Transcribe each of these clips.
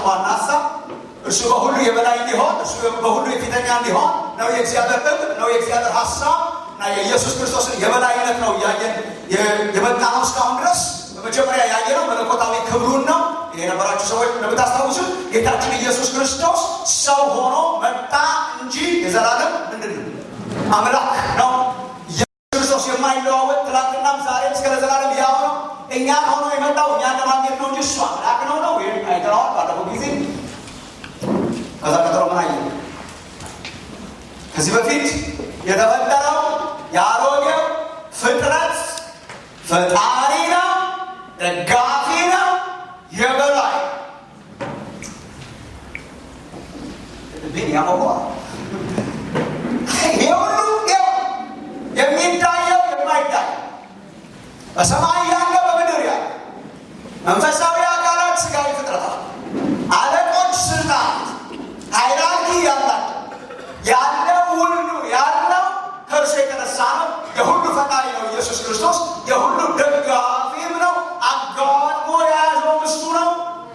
ዋና ሀሳብ እርሱ በሁሉ የበላይ እንዲሆን እርሱ በሁሉ የፊተኛ እንዲሆን ነው የእግዚአብሔር እቅድ ነው የእግዚአብሔር ሀሳብ እና የኢየሱስ ክርስቶስን የበላይነት ነው እያየን የመጣ ነው እስካሁን ድረስ በመጀመሪያ ያየነው መለኮታዊ ክብሩን ነው ይሄ የነበራችሁ ሰዎች እንደምታስታውሱት ጌታችን ኢየሱስ ክርስቶስ ሰው ሆኖ መጣ እንጂ የዘላለም ምንድን ነው አምላክ ነው ክርስቶስ የማይለዋወጥ ትላንትናም ዛሬም እስከ ለዘላለም ያው ነው እኛን ሆኖ የመጣው እኛን ለማግኘት ነው እንጂ እሱ አምላክ ነው ነው ይህም አይተነዋል ባለፈው ጊዜ ከዛ ቀጥሎ ምን አየ ከዚህ በፊት የተፈጠረው የአሮጌው ፍጥረት ፈጣሪ ነው ደጋፊ ነው የበላይ ልቤን ያሞቀዋል ይሄ ሁሉ የሚታየው የማይታይ በሰማይ ያለ በምድር ያለ መንፈሳዊ አካላት ስጋዊ ፍጥረታት አለቆች ስልጣናት ሃይራርኪ ያላቸው ያለው ሁሉ ያለው ከእርሱ የተነሳ ነው የሁሉ ፈጣሪ ነው ኢየሱስ ክርስቶስ የሁሉ ደጋፊም ነው አጋጥሞ የያዘው እሱ ነው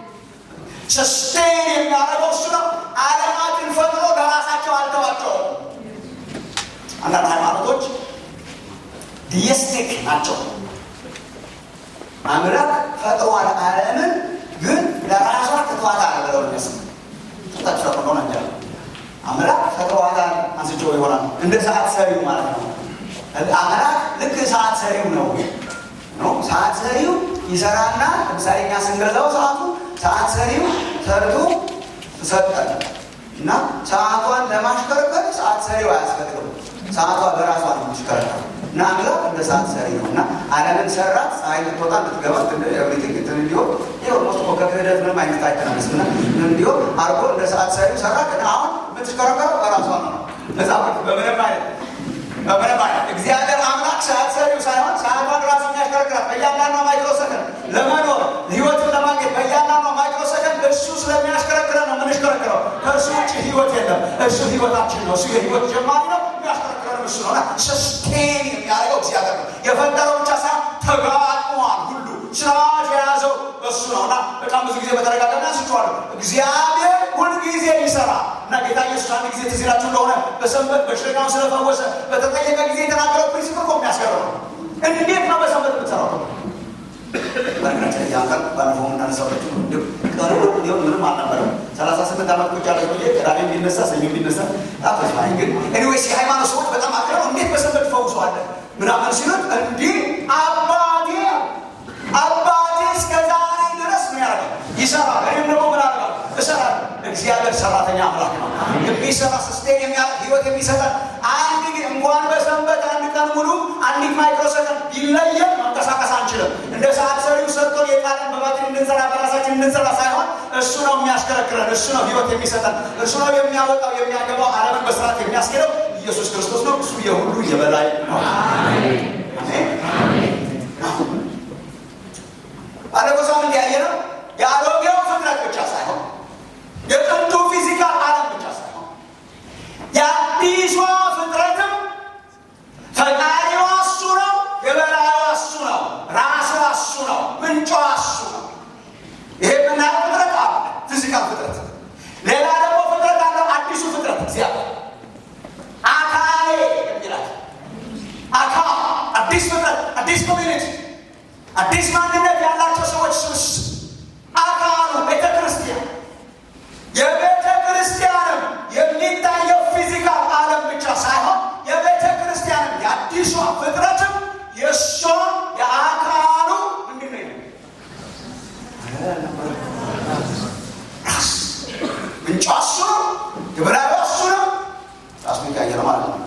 ሰስቴን የሚያደርገው እሱ ነው አለማትን ፈጥሮ ለራሳቸው አልተዋቸውም አንዳንድ ሃይማኖቶች ዲየስቲክ ናቸው አምላክ ፈጥሯል አለምን ግን ለራሷ ትቷታል ብለው ሚያስ ታቸው ፈጥሮ ነገር አምላክ ፈጥሯታል አንስቸው ይሆናል እንደ ሰዓት ሰሪው ማለት ነው አምላክ ልክ ሰዓት ሰሪው ነው ነው ሰዓት ሰሪው ይሰራና ለምሳሌ እኛ ስንገዛው ሰዓቱ ሰዓት ሰሪው ሰርቶ ሰጠን እና ሰዓቷን ለማሽከርከር ሰዓት ሰሪው አያስፈልግም ሰዓቷ በራሷ ነው የምትሽከረከረው እና አምላክ እንደ ሰዓት ሰሪ ነው እና ዓለምን ሰራት ፀሐይ ልትወጣ ልትገባ ኤቭሪቲንግ እንትን እንዲሆን ይህ ኦልሞስት እኮ ከክህደት ምንም አይነት አይተናነስም እና እንዲሆን አርጎ እንደ ሰዓት ሰሪው ሰራ ግን አሁን የምትሽከረከረው በራሷ ነው መጽሐፍ በምንም አይነት በምንም አይነት እግዚአብሔር አምላክ ሰዓት ሰሪው ሳይሆን ሰዓቷን ራሱ የሚያሽከረክራት በእያንዳንዷ ማይክሮ ሰከንድ ለመኖር ህይወትን ለማግኘት በእያንዳንዷ ማይክሮ ሰከንድ እሱ ስለሚያሽከረክረን ነው የምንሽከረክረው ከእርሱ ውጭ ህይወት የለም እሱ ህይወታችን ነው እሱ የህይወት ጀማሪ ነው የሚያሽከረክረን እሱ ነው ሰስቴን የሚያደርገው እግዚአብሔር ነው የፈጠረው ብቻ ሳይሆን ተጋጥሟል ሁሉ ስርዓት የያዘው እሱ ነው እና በጣም ብዙ ጊዜ በተደጋጋሚ አንስቼዋለሁ እግዚአብሔር ሁልጊዜ ይሰራ እና ጌታ ኢየሱስ አንድ ጊዜ ትዝ ይላችሁ እንደሆነ በሰንበት በሽተኛውን ስለፈወሰ በተጠየቀ ጊዜ የተናገረው ፕሪንሲፕል እኮ የሚያስገርም ነው እንዴት ነው በሰንበት የምትሰራው በነገራችን ላይ ያንቀል ባለፈው የምናነሳበት ቀኑ እንዲሁም ምንም አልነበረም ሰላሳ ስምንት ዓመት ቁጭ ያለ ቆየ ቅዳሜ ቢነሳ ሰኞ ቢነሳ ታፈስማኝ ግን ኤኒዌይስ የሃይማኖት ሰዎች በጣም አቅረው እንዴት በሰንበት ፈውሰዋለ ምናምን ሲሉት እንዲህ አባቴ አባቴ እስከ ዛሬ ድረስ ምን ያደርጋል ይሰራል እኔም ደግሞ ምን አደርጋል እሰራል እግዚአብሔር ሰራተኛ አምላክ ነው የሚሰራ ስስቴን የሚያደርግ ህይወት የሚሰጠን አንድ ግን እንኳን በሰንበት አንድ ቀን ሙሉ አንዲት ማይክሮ ሰከንድ ቢለየን መንቀሳቀስ አንችልም እንደ ሰዓት ሰሪው ሰርቶን የጣለን በባትሪ እንድንሰራ በራሳችን እንድንሰራ ሳይሆን እሱ ነው የሚያሽከረክረን እሱ ነው ህይወት የሚሰጠን እሱ ነው የሚያወጣው የሚያገባው አለምን በስርዓት የሚያስኬደው ኢየሱስ ክርስቶስ ነው እሱ የሁሉ የበላይ ነው ባለፈው ሳምንት ያየ ነው የአሮጌው ፍጥረት ብቻ ሳይሆን የጥንቱ ፊዚካል አለም ብቻ ሳይሆን የአዲሷ ፍጥረትም ፈጣሪዋ እሱ ነው የበላይዋ እሱ ነው ራሷ እሱ ነው ምንጯ እሱ ነው ይሄ የምናየው ፍጥረት አለ ፊዚካል ፍጥረት ሌላ ደግሞ ፍጥረት አለው አዲሱ ፍጥረት እግዚአብሔር አካሌ የሚላት አካል አዲስ ፍጥረት አዲስ ኮሚኒቲ አዲስ ማንነት ያላቸው ሰዎች ስብስ አካሉ ቤተ ክርስቲያን የቤተ ክርስቲያንም የሚታየው ፊዚካል አለም ብቻ ሳይሆን የቤተ ክርስቲያንም የአዲሷ ፍጥረትም የእሷም የአካሉ ምንድን ነው ራስ ምንጯ እሱ ነው የበላዩ እሱ ነው ራሱ ይቀየረ ማለት ነው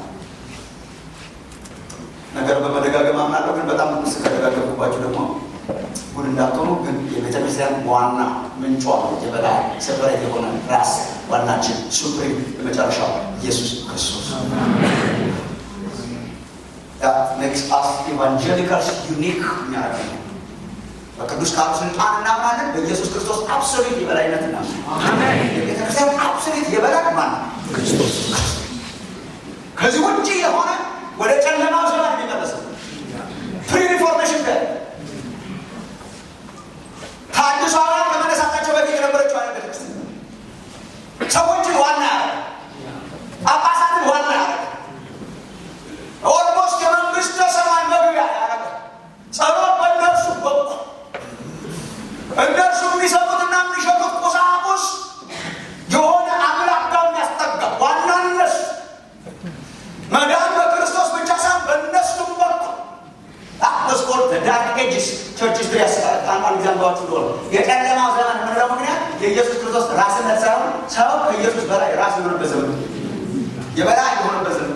ነገር በመደጋገም አምናለሁ ግን በጣም ምስ ከደጋገምኩባቸው ደግሞ ጉድ እንዳትሆኑ ግን የቤተ ክርስቲያን ዋና ምንጯ የበላይ ሰበሬት የሆነ ራስ ዋናችን ሱፕሪም የመጨረሻው ኢየሱስ ክርስቶስ ሜክስ አስ ኢቫንጀሊካልስ ዩኒክ የሚያደርግ በቅዱስ ቃሉ ስልጣን እናምናለን በኢየሱስ ክርስቶስ አብሶሊት የበላይነት እናምናለን የቤተክርስቲያን አብሶሊት የበላይ ማን ክርስቶስ ከዚህ ውጭ የሆነ ወደ ጨለማው ዘመን የሚመለሰው ፕሪ ሪፎርሜሽን ደ ከአዲሱ አብርሃም ከመነሳታቸው በፊት የነበረችው አይነት ቤተክርስቲያን መዳን በክርስቶስ ብቻ ሳይሆን በእነሱም በኩል ስኮል ዳርክ ኤጅስ ቸርች ስትሪ አንዳንድ ጊዜ አንባችሁ እንደሆነ የጨለማው ዘመን የምንለው ምክንያት የኢየሱስ ክርስቶስ ራስነት ሳይሆን ሰው ከኢየሱስ በላይ ራስ የሆነበት ዘመን የበላይ የሆነበት ዘመን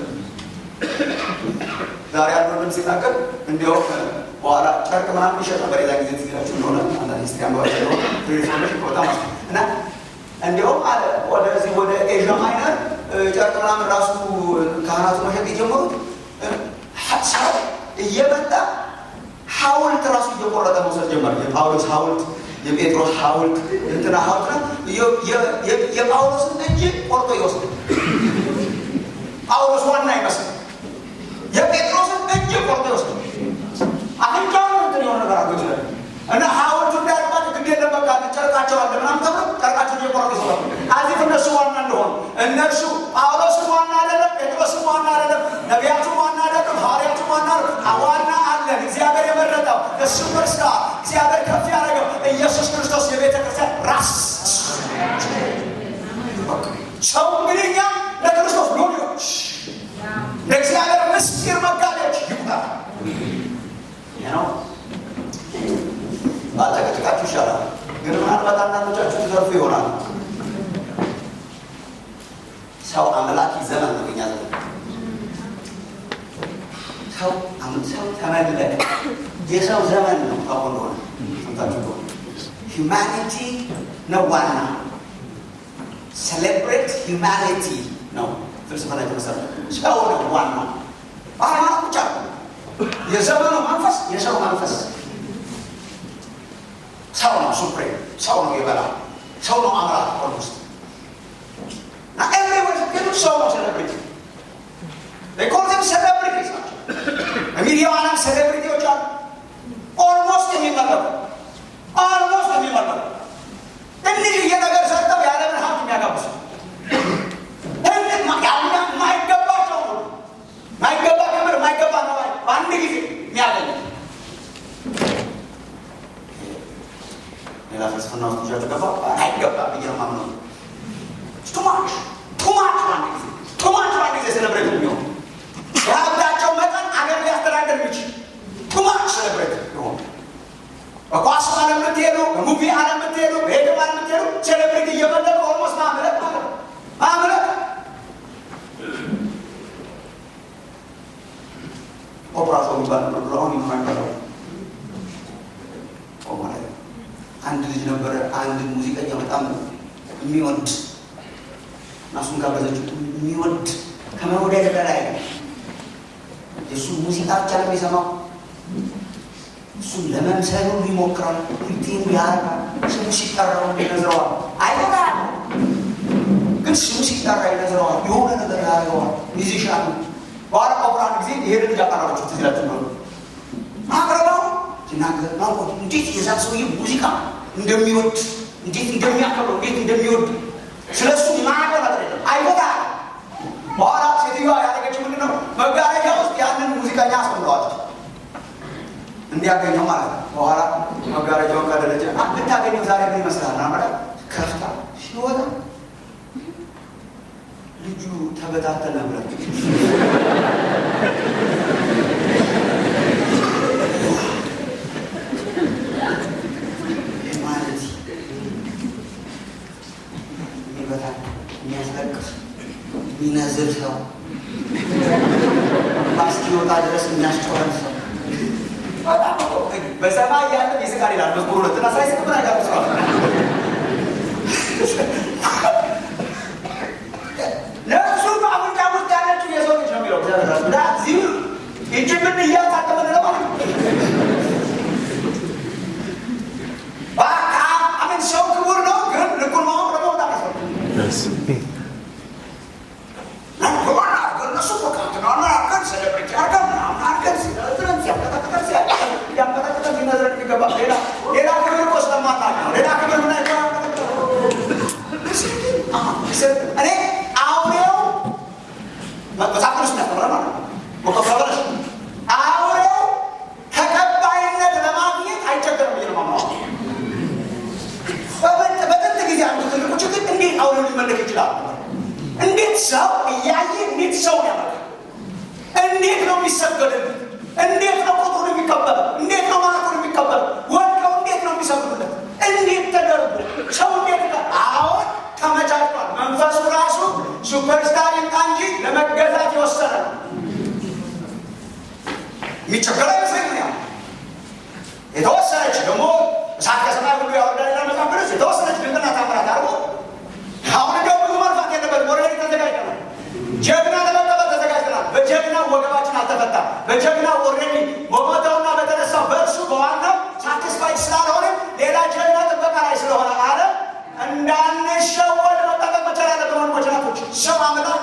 ዛሬ አንዱ ወንድም ሲናገር እንዲያውም በኋላ ጨርቅ ምናምን ይሸጥ ነበር። የዛ ጊዜ ትዝላችሁ እንደሆነ አንዳንድ ሂስትሪ አንባችሁ እንደሆነ ሪፎርሜሽን በጣም እና እንዲያውም አለ ወደዚህ ወደ ኤዥያ ማይነር ጨርቅ ምናምን ራሱ ካህናቱ መሸጥ የጀመሩት ሰው እየመጣ ሐውልት ራሱ እየቆረጠ መውሰድ ጀመር። የጳውሎስ ሐውልት፣ የጴጥሮስ ሐውልት፣ እንትና ሐውልት ነው። የጳውሎስን እጅ ቆርጦ ይወስድ። ጳውሎስ ዋና ይመስል የጴጥሮስን እጅ ቆርጦ ይወስድ። አፍንጫውን እንትን የሆነ ነገር አድርጎ ይችላል እና ሐውልቱ እንዳያልባቸው ግድ የለም በቃ ጨርቃቸው አለ ምናምን ተብሎ ጨርቃቸውን እየቆረጡ ይሰራሉ። አዚፍ እነሱ ዋና እንደሆኑ እነርሱ ጳውሎስም ዋና አይደለም፣ ጴጥሮስም ዋና አይደለም፣ ነቢያቱም ዋና አይደለም፣ ሐዋርያቱም ዋና ዋና አለን። እግዚአብሔር የመረጠው ሱፐርስታር እግዚአብሔር ከፍ ያደረገው ኢየሱስ ክርስቶስ የቤተ ክርስቲያን ራስ ሰው እንግዲህ እኛ ለክርስቶስ ሎሌዎች ለእግዚአብሔር ምስጢር መጋቢዎች ይቁጠር ነው። ባልተቀጭቃችሁ ይሻላል። ግን ምናልባት አንዳንዶቻችሁ ትዘርፉ ይሆናል። ሰው አምላኪ ዘመን ነው የኛ ዘመን። ሰው ሰው ተመለቀ የሰው ዘመን ነው። ታውቁ እንደሆነ ሰምታችሁ ከሆነ ሂውማኒቲ ነው ዋና ሴሌብሬት ሂውማኒቲ ነው ፍልስፍና የተመሰረተ ሰው ነው ዋና በሃይማኖት ብቻ የዘመኑ መንፈስ የሰው መንፈስ ሰው ነው ሱፕሬም ሰው ነው የበላ ሰው ነው አምላክ ኦልሞስት እና ኤቭሪወር ግን ሰው ነው ሴሌብሪቲ ኮልም ሴሌብሪቲስ ናቸው በሚዲያው ዓለም ሴሌብሪቲዎች አሉ ኦልሞስት የሚመለኩ ኦልሞስት የሚመለኩ ትንሽዬ ነገር ሰርተው የዓለምን ሀብት የሚያጋብሱ ማይገባቸው ማይገባ ክብር ማይገባ ነው በአንድ ጊዜ የሚያገኙ ሌላ ፍልስፍና ውስጥ ይዣችሁ ገባ አይገባ ብዬ ነው የማምነው። ቱማች ቱማች በአንድ ጊዜ ቱማች በአንድ ጊዜ ሴሌብሬት የሚሆኑ የሀብታቸው መጠን አገር ሊያስተዳደር የሚችል ቱማች ሴሌብሬት የሆኑ በኳስ ዓለም የምትሄዱ በሙቪ ዓለም የምትሄዱ በሄድም ዓለም የምትሄዱ ሴሌብሬት እየበለጡ ኦልሞስት ማምለክ ማለት ነው ማምለክ ኦፕራሶ የሚባል ነበር አሁን የማይባለው ማለት ነው። አንድ ልጅ ነበረ፣ አንድ ሙዚቀኛ በጣም የሚወድ እና እሱን ጋበዘችው። የሚወድ ከመውደድ በላይ የእሱ ሙዚቃ ብቻ ነው የሚሰማው። እሱን ለመምሰል ሁሉ ይሞክራል። ሪቴኑ ያደርጋል። ስሙ ሲጠራው ይነዝረዋል። አይሆናል ግን ስሙ ሲጠራ ይነዝረዋል። የሆነ ነገር ያደርገዋል። ሚዚሻን በኋላ ቆብራን ጊዜ ይሄን ልጅ አቀረበችው። ትዝ ይላችሁ ነው አቅርበው ሲናገር ማቆት እንዴት የዛ ሰውዬ ሙዚቃ እንደሚወድ እንዴት እንደሚያከብረው እንዴት እንደሚወድ ስለ እሱ ማቀር ነገር የለም። አይወጣ በኋላ ሴትዮዋ ያደረገችው ምንድን ነው? መጋረጃ ውስጥ ያንን ሙዚቀኛ አስቀምጠዋለች እንዲያገኘው ማለት ነው። በኋላ መጋረጃውን ከደረጀ ብታገኘው ዛሬ ምን ይመስላል? ናመዳ ከፍታ ሲወጣ ልጁ ተበታተነ ብለ ማለት የሚበታ የሚያስለቅስ የሚነዝር ሰው እስኪወጣ ድረስ የሚያስጨዋል ሰው በሰማይ ያለ ይስቃል ይላል መዝሙር ሁለት እና ሳይስቅ ምን አይጋር ስራ ነፍሱ በአፍንጫ ውስጥ ያለችው የሰው ልጅ ነው የሚለው እግዚአብሔር ራሱ እና እዚሁ ይቺ ምን እያታቀመ ነው ማለት ነው። አሜን ሰው ክቡር ነው፣ ግን ልኩን ማወቅ ደግሞ በጣም ያስፈልጋል። እነሱ በቃ ትናና አርገን ሴሌብሬቲ አርገን ምናምን አርገን ሲነዝረን ሲያንቀጠቅጠን ሲያንቀጠቅጠን ሲነዝረን የሚገባ ሌላ ሌላ ክብር እኮ ስለማናውቅ ነው። ሌላ ክብር ምን እኔ አውሬው መጽሐፍ ቅዱስ የሚያስተምረን ማለት ነው። ወቀፈበለሽ አውሬው ተቀባይነት ለማግኘት አይቸገርም ብዬ ነው የማምነው። በጥንት ጊዜ አንዱ ትልቁ ችግር እንዴት አውሬው ሊመለክ ይችላል? እንዴት ሰው እያየ እንዴት ሰው ያመልካል? እንዴት ነው የሚሰገድለት? እንዴት ነው ቁጥሩን የሚቀበል? እንዴት ነው ማለቱን የሚቀበል? ወድቀው እንዴት ነው የሚሰግዱለት? እንዴት ተደርጎ ሰው እንዴት ጋ አሁን ተመቻችቷል። መንፈሱ ራሱ ሱፐርስታር ይምጣ እንጂ ለመገዛት የወሰነ ነው። የሚቸገር አይመስለኝም። ያው የተወሰነች ደግሞ እሳት ከሰማይ ሁሉ ያወርዳል ይላል መጽሐፍ ቅዱስ። የተወሰነች ድንቅና ታምራት አድርጎ አሁን እንደው ብዙ መልፋት የለበትም። ኦልሬዲ ተዘጋጅተናል። ጀግና ለመቀበል ተዘጋጅተናል። በጀግና ወገባችን አልተፈታም። በጀግና ኦልሬዲ በሞተውና በተነሳው በእርሱ በዋናው ሳቲስፋይድ ስላልሆነ ሌላ ጀግና ጥበቃ ላይ ስለሆነ አለ እንዳንሸወድ መጠቀቅ መቻል ያለብን ወንድሞች ናቶች ሰው አምላክ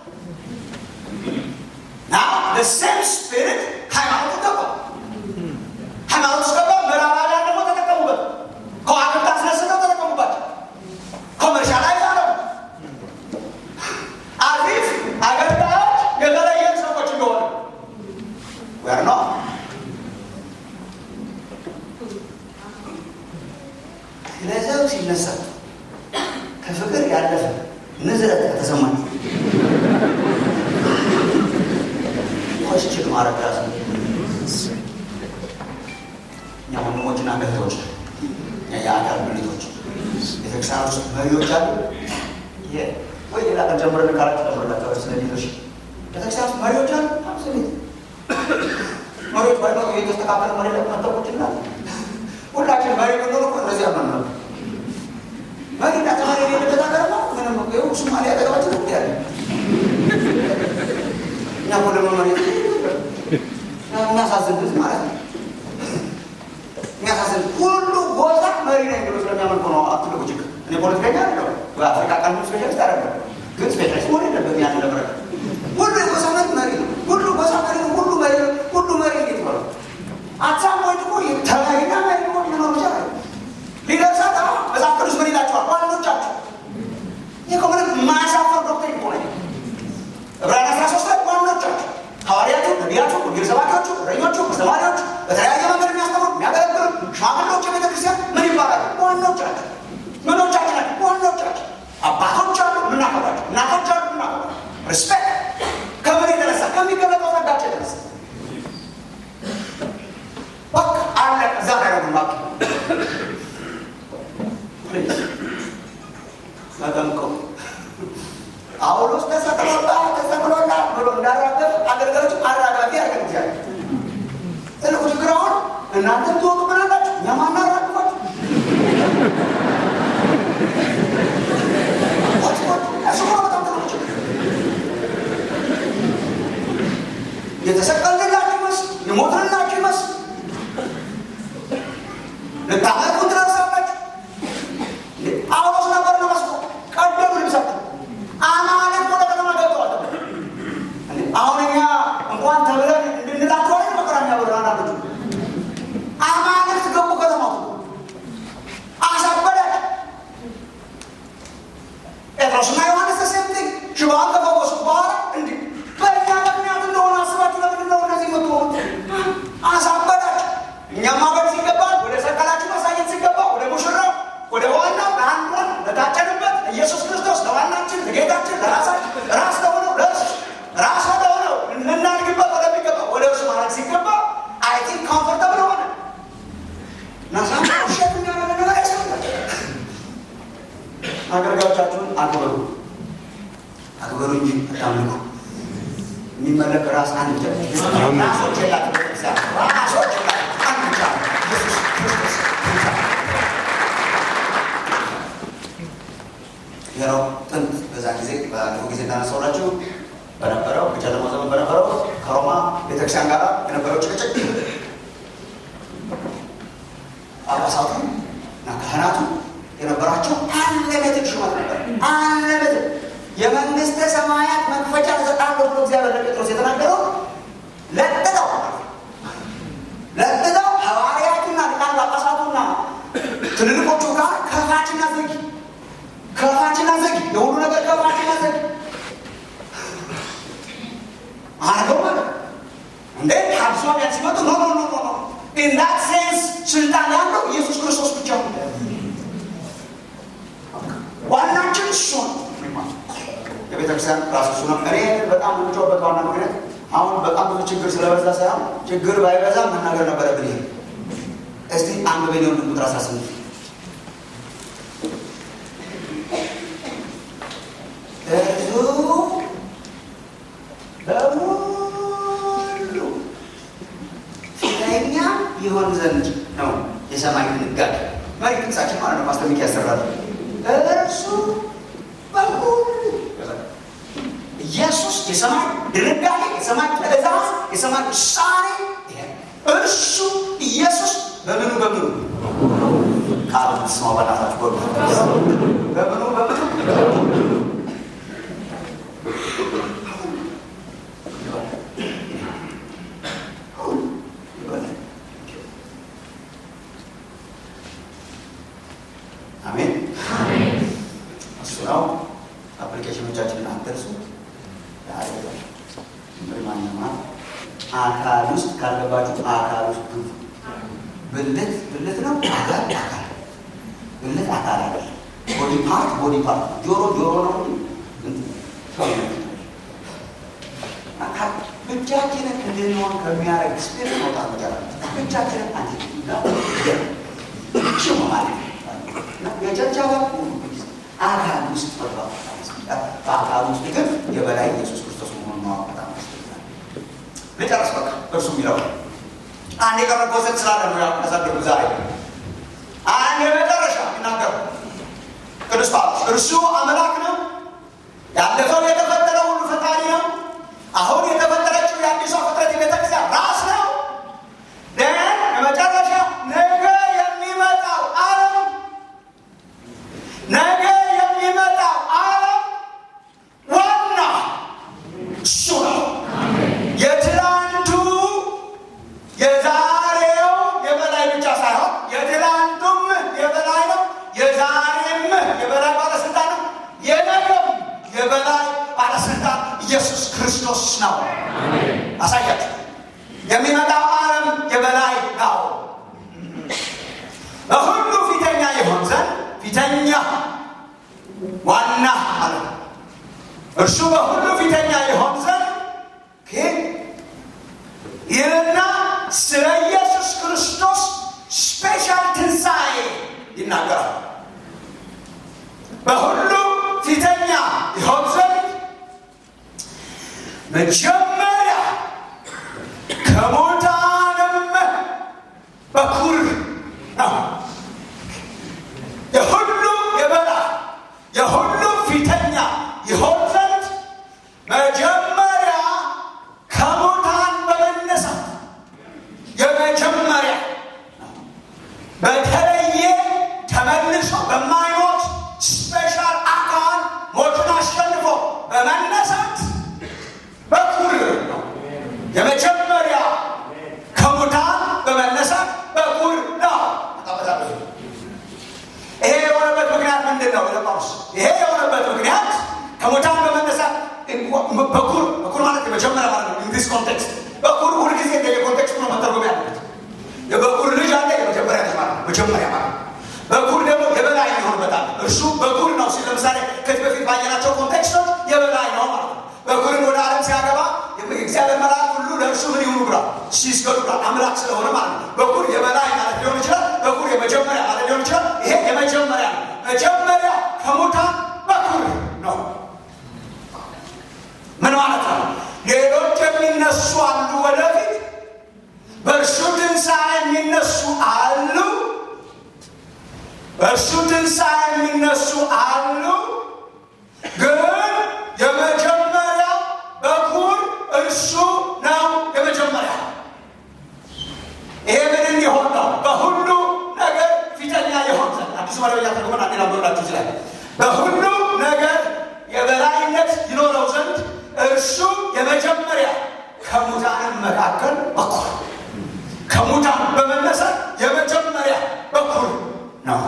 ና ሴም ስፒሪት ሃይማኖቱ ገባ ሃይማኖት ውስጥ ገባ። ምዕራባውያን ደግሞ ተጠቀሙበት። ከዋክብት አስነስተው ተጠቀሙባቸው። ኮመርሻላይዝ አረጉ። አሪፍ አገልጋዮች የተለየን ሰዎች እንደሆነ ወር ነው። ስለዚያው ሲነሳ ከፍቅር ያለፈ ንዝረት ከተሰማኝ ኮስችል ማድረግ ራሱ እኛ ወንድሞችና እህቶች የአካል ብልቶች ቤተክርስቲያን ውስጥ መሪዎች አሉ። ይሄ ወይ ሌላ ቀን ጀምረን ካላችሁ ጀምረላቸው ስለ ሌሎች ቤተክርስቲያን ውስጥ መሪዎች አሉ። አብሶሉት መሪዎች ባይኖሩ የተስተካከለ መሪ ላይ መጠቆች ይላል። ሁላችን መሪ ብንሆን እኮ እንደዚህ ያመን ነው። መሪ እና ተማሪ የሌለበት ሀገር ነው። ምንም ይኸው ሶማሊያ አጠገባችን ነው ያለ እኛ እኮ ደግሞ መሬት የሚያሳዝን ህዝብ ማለት ነው። የሚያሳዝን ሁሉ ጎሳ መሪ ነኝ ብሎ ስለሚያመልኩ ነው ትልቁ ችግር። እኔ ፖለቲከኛ አይደለሁ፣ በአፍሪካ ቀንዱ ስፔሻሊስት አይደለሁ፣ ግን ስፔሻሊስት መሆን የለበትም ያን ለመረዳት። ሁሉ የጎሳ መሪ መሪ ነው። ሁሉ ጎሳ መሪ ነው። ሁሉ መሪ ነው። ሁሉ መሪ እንዴት ይባላል? አትሳም ወይ ደግሞ ተመሪና መሪ ሆን መኖር ይቻላል። ሊደርሳት አሁን መጽሐፍ ቅዱስ ምን ይላቸዋል? ዋኖቻቸው ይህ እኮ ምንም የማያሳፈር ዶክትሪን እኮ ነው። ዕብራውያን አስራ ሶስት ላይ ዋኖቻቸው ሐዋርያቱ፣ ነቢያቱ፣ ወንጌል ሰባኪዎቹ፣ እረኞቹ፣ አስተማሪዎቹ በተለያየ መንገድ የሚያስተምሩ የሚያገለግሉ ሽማግሌዎች የቤተ ክርስቲያን ምን ይባላሉ? ዋኖቻቸው ምኖቻችን ናቸው። ዋኖቻቸው አባቶች አሉ፣ ምናከብራቸው እናቶች አሉ፣ ምናከብራቸው ሪስፔክት ከምን የተነሳ ከሚገለጠው ጸጋቸው የተነሳ በቃ አለቀ። እዛ ላይ ነው ማቅ ተጠምቀው ጳውሎስ ተሰቅሎላል ተሰቅሎላል ብሎ እንዳራገፍ አገልጋዮች አራጋፊ ያደርገን እግዚአብሔር። ትልቁ ችግር አሁን እናንተም ትወጡ ምን አላችሁ እኛም አናራግፋችሁ እሱ ነው በጣም ትልቁ ችግር። የተሰቀልንላችሁ ይመስል የሞትንላችሁ ይመስል ልታመልኩ ትደርሳላችሁ። ጳውሎስ ነበር ነው መስሎ ቀደሙ ልብሳችሁ አማልክት ወደ ከተማ ገብተዋል። አሁን እኛ እንኳን ተብለን እንድንላቸው አይደል መከራ የሚያበሉ አንዳንዶቹ አማልክት ገቡ ከተማው አሳበዳቸው። ጴጥሮስና ዮሐንስ ተሴምቲንግ ሽባን ከፈወሱ በኋላ እንዲህ በእኛ ምክንያት እንደሆነ አስባችሁ ለምንድን ነው እንደዚህ የምትሆኑት? አሳበዳቸው። እኛም ማበድ ሲገባል ወደ ሰቀላችሁ ማሳየት ሲገባ ወደ ሙሽራው ወደ ዋናው ለአንዷን ለታጨንበት ኢየሱስ ክርስቶስ ለዋናችን ለጌታችን ለራሳችን ራስ ለሆነው ለእርሱ ራስ ወደሆነው ልናድግበት ወደሚገባ ወደ እርሱ ማለት ሲገባ አይ ቲንክ ኮምፎርተብል ሆነ ናሳ ውሸት እንዳረገ ነገር ያስፈልጋል። አገልጋዮቻችሁን አክብሩ፣ አክብሩ እንጂ አታምልኩ። የሚመለክ ራስ አንድ ብቻ ነው። ራሶች የላትም ቤተክርስቲያን፣ ራሶች የላትም አንድ ብቻ ነው። ኢየሱስ ክርስቶስ ብቻ ነው። ይኸው ጥንት በዛ ጊዜ ባለፈው ጊዜ እንዳነሳሁላችሁ በነበረው በጨለማው ዘመን በነበረው ከሮማ ቤተክርስቲያን ጋር የነበረው ጭቅጭቅ ጳጳሳቱ እና ካህናቱ የነበራቸው አንለመትድ ሹመት ነበር። አንለመትድ የመንግስተ ሰማያት መክፈቻ እሰጣለሁ ብሎ እግዚአብሔር ለጴጥሮስ የተናገረው ለጥጠው ለጥጠው ሐዋርያቱና ሊቃነ ጳጳሳቱና ትልልቆቹ ጋር ከፋችና ዘጊ ከፋችና ዘጊ የሁሉ ነገር ከፋችና ዘጊ አርገው ማለት እንዴ አብሶቢያን ሲመጡ ኖ ኖ ኖ ኖ ኢንዳት ሴንስ ስልጣን ያለው ኢየሱስ ክርስቶስ ብቻ ነው። ዋናችን እሱ ነው። የቤተክርስቲያን ራሱ እሱ ነው። እኔ በጣም የምጮህበት ዋና ምክንያት አሁን በጣም ብዙ ችግር ስለበዛ ሳይሆን ችግር ባይበዛ መናገር ነበረብን። ይሄ እስቲ አንድ ቤኒዮን ቁጥር አስራ ስምንት እርሱ በሙሉ ፊተኛ ይሆን ዘንድ ነው የሰማይ ድንጋጌ መሪ ጥቅሳችን ማለት ነው። ማስጠንቀቂያ ያሰራል። እርሱ በሙሉ ኢየሱስ የሰማይ ድንጋጌ፣ የሰማይ ትእዛዝ፣ የሰማይ ውሳኔ እርሱ ኢየሱስ በምኑ በምኑ ቃሉ ስማ በናታችሁ በሉ በምኑ በምኑ አሜን። እሱ ነው። አፕሊኬሽኖቻችንን አትርሱ። ማንማ አካል ውስጥ ካልገባችሁ አካል ውስጥ ግቡ። ብልት ብልት ነው። አካል አካል ብልት አካል አለ። ቦዲ ፓርት ቦዲ ፓርት ጆሮ ጆሮ ነው። ብቻችንን እንድንሆን ከሚያደርግ ስፒሪት መውጣት መቻል ብቻችንን አንድ ነው ማለት ነው። የቸርች አባል አካል ውስጥ መግባት በአካል ውስጥ ግን የበላይ ኢየሱስ ክርስቶስ መሆኑን ማወቅ በጣም ያስፈልጋል። ልጨርስ በቃ እርሱ የሚለው አንድ የቀረ ኮንሰፕት ስላለ ነው ያሳደጉ ዛሬ አንድ የመጨረሻ ይናገሩ ቅዱስ ጳውሎስ እርሱ አምላክ ነው። ያለፈው የተፈጠረ ሁሉ ፈጣሪ ነው። አሁን የተፈጠረችው የአዲሷ ፍጥረት የቤተክርስቲያን ራስ ነው። ደን የመጨረሻ ነገ የሚመጣው ዓለም ነገ የሚመጣው ዓለም ዋና እሱ ነው። የትላንቱ የዛሬው የበላይ ብቻ ሳይሆን የትላንቱም የበላይ ነው። የዛሬም የበላይ ባለስልጣን ነው። የነገም የበላይ ባለስልጣን ኢየሱስ ክርስቶስ ነው። አሳያችሁ። የሚመጣው ዓለም የበላይ ነው። በሁሉ ፊተኛ ይሆን ዘንድ ፊተኛ ዋና አለ። እርሱ በሁሉ ፊተኛ ይሆን ዘንድ ይህና ስለ ኢየሱስ ክርስቶስ ስፔሻል ትንሣኤ ይናገራል። በሁሉ ፊተኛ ይሆን ዘንድ መጀመሪያ ከሙታንም በኩር ነው። የሁሉ የበላይ የሁሉ ፊተኛ ይሆን ዘንድ መጀመሪያ ከሙታን በመነሳት የመጀመሪያ በተለየ ተመልሶ በማይሞት ስፔሻል አካል ሞቱን አሸንፎ በመነሳት በኩር ነው። የመጀመሪያ ከሙታን በመነሳት በኩር ነው። ይሄ የሆነበት ምክንያት ምንድን ነው? ለጳውሎስ ይሄ የሆነበት ምክንያት ከሙታን በመነሳት በኩር በኩር ማለት የመጀመሪያ ማለት ነው። ኢንዲስ ኮንቴክስት በኩር ሁልጊዜ እንደ የኮንቴክስቱ ነው መተርጎም ያለበት። የበኩር ልጅ አለ፣ የመጀመሪያ ልጅ ማለት ነው። መጀመሪያ ማለት በኩር ደግሞ የበላይ ይሆንበታል። እርሱ በኩር ነው ሲል ለምሳሌ ከዚህ በፊት ባየናቸው ኮንቴክስቶች የበላይ ነው ማለት ነው። በኩርን ወደ ዓለም ሲያገባ እግዚአብሔር መልአክ ሁሉ ለእርሱ ምን ይሁኑ ብሏል? ሲስገዱ ብሏል። አምላክ ስለሆነ ማለት ነው። በኩር የበላይ ማለት ሊሆን ይችላል። በኩር የመጀመሪያ ማለት ሊሆን ይችላል። ይሄ የመጀመሪያ ነው። መጀመሪያ ከሙታን በኩር ነው። ምን ማለት ነው? ሌሎች የሚነሱ አሉ ወደፊት በእርሱ ትንሣኤ የሚነሱ አሉ። በእርሱ ትንሣኤ የሚነሱ አሉ። ግን የመጀመሪያ በኩር እርሱ ነው። የመጀመሪያ ይሄ ምን እንዲሆን ነው? በሁሉ ነገር ፊተኛ የሆን ዘንድ አዲሱ መደበኛ ተርጉመን አንዴ ላንብብላችሁ ይችላል። በሁሉ ነገር የበላይነት ይኖረው ዘንድ እርሱ የመጀመሪያ ከሙታንም መካከል በኩር ከሙታን በመነሳት የመጀመሪያ በኩር ነው።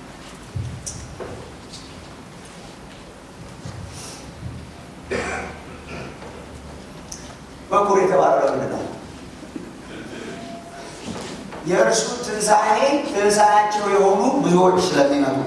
በኩር የተባለው ለምንድን ነው? የእርሱ ትንሣኤ ትንሣኤያቸው የሆኑ ብዙዎች ስለሚመጡ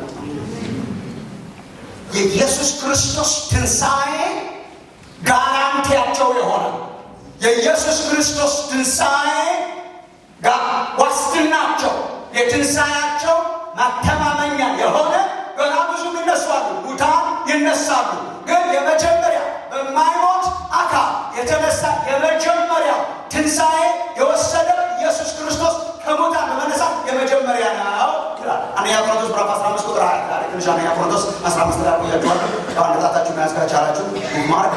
የኢየሱስ ክርስቶስ ትንሣኤ ጋራንቲያቸው የሆነ የኢየሱስ ክርስቶስ ትንሣኤ ጋር ዋስትናቸው የትንሣኤያቸው ማተማመኛ የሆነ ገና ብዙ ይነሳሉ፣ ሙታን ይነሳሉ። ግን የመጀመሪያ በማይሞት አካል የተነሳ የመጀመሪያው ትንሣኤ የወሰደ ኢየሱስ ክርስቶስ ከሙታን በመነሳት የመጀመሪያ ነው ይላል። አንደኛ ቆሮንቶስ ምዕራፍ 15 ቁጥር 20 ላይ ትንሽ አንደኛ ቆሮንቶስ 15 ላይ ቆያችኋለሁ። አንድ ጣታችሁ መያዝ ከቻላችሁ ማድረግ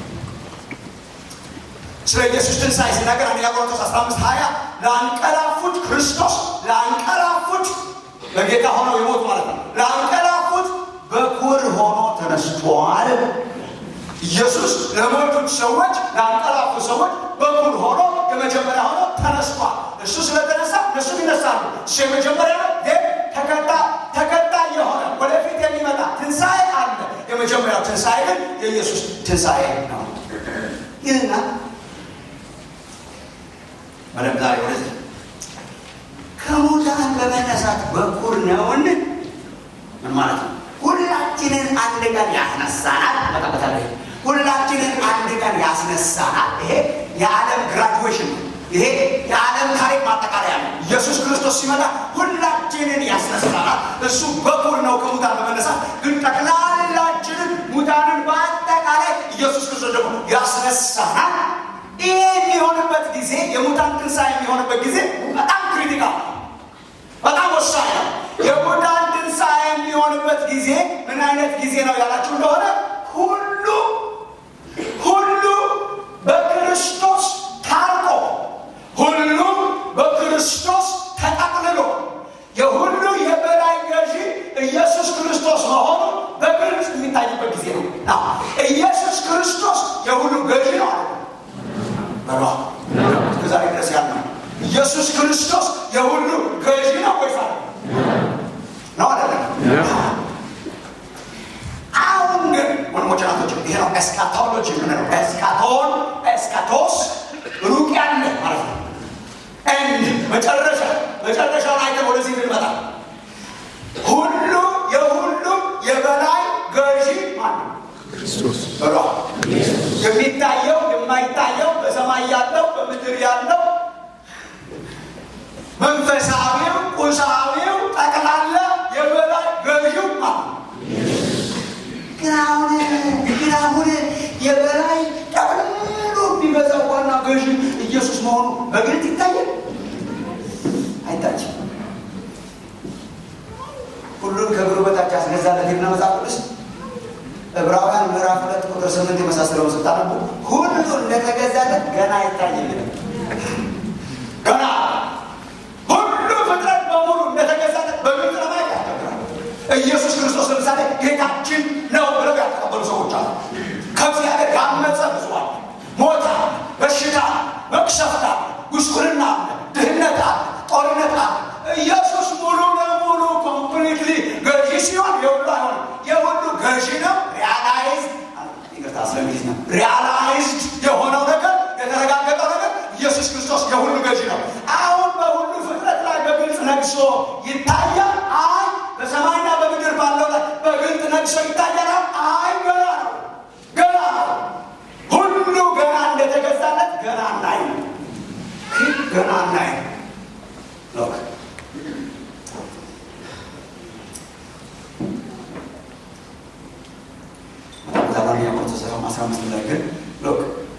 ስለ ኢየሱስ ትንሣኤ ሲናገር አንደኛ ቆሮንቶስ 15 20 ለአንቀላፉት ክርስቶስ ለአንቀላፉት በጌታ ሆነው የሞቱ ማለት ነው። ለአንቀላፉት በኩር ሆኖ ተነስቷል። ኢየሱስ ለሞቱት ሰዎች ለአንቀላፉ ሰዎች በኩር ሆኖ የመጀመሪያ ሆኖ ተነስቷል። እሱ ስለተነሳ እነሱ ይነሳሉ። እሱ የመጀመሪያ ነው። ግን ተከታይ የሆነ ወደፊት የሚመጣ ትንሣኤ አለ። የመጀመሪያው ትንሣኤ ግን የኢየሱስ ትንሣኤ ነው ይህና በደም ዛሬ ወደዚህ ከሙታን በመነሳት በኩር ነውን? ምን ማለት ነው? ሁላችንን አንድ ቀን ያስነሳናል። መጣበታለ ሁላችንን አንድ ቀን ያስነሳናል። ይሄ የዓለም ግራጁዌሽን ነው። ይሄ የዓለም ታሪክ ማጠቃለያ ነው። ኢየሱስ ክርስቶስ ሲመጣ ሁላችንን ያስነሳናል። እሱ በኩር ነው ከሙታን በመነሳት ግን ጠቅላላችንን ሙታንን በአጠቃላይ ኢየሱስ ክርስቶስ ደግሞ ያስነሳናል። ይሄ የሚሆንበት ጊዜ የሙታን ትንሣኤ የሚሆንበት ጊዜ በጣም ክሪቲካል በጣም ወሳኝ ነው። የሙታን ትንሣኤ የሚሆንበት ጊዜ ምን አይነት ጊዜ ነው ያላችሁ እንደሆነ ሁሉ ሁሉ በክርስቶስ ታርቆ ሁሉ በክርስቶስ ተጠቅልሎ የሁሉ የበላይ ገዢ ኢየሱስ ክርስቶስ መሆኑ በግልጽ የሚታይበት ጊዜ ነው። ኢየሱስ ክርስቶስ የሁሉ ገዢ ነው አለ በሏ እስከዛሬ ድረስ ያልነው ኢየሱስ ክርስቶስ የሁሉ ገዢ ነው ወይስ ነው አይደለም? አሁን ግን ወንድሞች ናቶች ይሄ ነው ኤስካቶሎጂ የምንለው። ኤስካቶን ኤስካቶስ ሩቅ ያለ ማለት ነው። ኤንድ መጨረሻ መጨረሻውን አይተን ወደዚህ እንመጣ። ሁሉ የሁሉም የበላይ ገዢ ማለት ነው በሏ የሚታየው የማይታየው በሰማይ ያለው በምድር ያለው መንፈሳዊው ቁሳዊው ጠቅላላ የበላይ ገዢው ማለት ግን አሁን ግን አሁን የበላይ ጠቅልሎ የሚበዛው ዋና ገዢ ኢየሱስ መሆኑ በግልጥ ይታያል አይታችም? ሁሉን ከእግሩ በታች ያስገዛለት የምነ መጽሐፍ ቅዱስ ዕብራውያን ምዕራፍ ሁለት ቁጥር ስምንት የመሳሰለውን ስታነቡ ሁሉ እንደተገዛለት ገና አይታይልንም። ገና ሁሉ ፍጥረት በሙሉ እንደተገዛለት በግልጽ ለማየት ያስቸግራል። ኢየሱስ ክርስቶስ ለምሳሌ ጌታችን ነው ብለው ያልተቀበሉ ሰዎች አሉ። ከእግዚአብሔር ያመፀ ብዙ አለ። ሞት አለ፣ በሽታ አለ፣ መቅሰፍት አለ፣ ጉስቁልና አለ፣ ድህነት አለ፣ ጦርነት አለ። ኢየሱስ ሙሉ ለሙሉ ኮምፕሊትሊ ገዢ ሲሆን የሁሉ አይሆንም። የሁሉ ገዢ ነው። ሪያላይዝድ ይቅርታ ስለሚል ነው። ሪያላይዝድ የሆነው ነገር የተረጋገጠው ነገር ኢየሱስ ክርስቶስ የሁሉ ገዢ ነው። አሁን በሁሉ ፍጥረት ላይ በግልጽ ነግሶ ይታያል። አይ በሰማይና በምድር ባለው ላይ በግልጽ ነግሶ ይታያል። አይ ገና ነው፣ ገና ነው። ሁሉ ገና እንደተገዛለት ገና እናይ ገና እናይ ሎክ ዛባኛ ቆርቶስ አስራ አምስት ላይ ግን ሎክ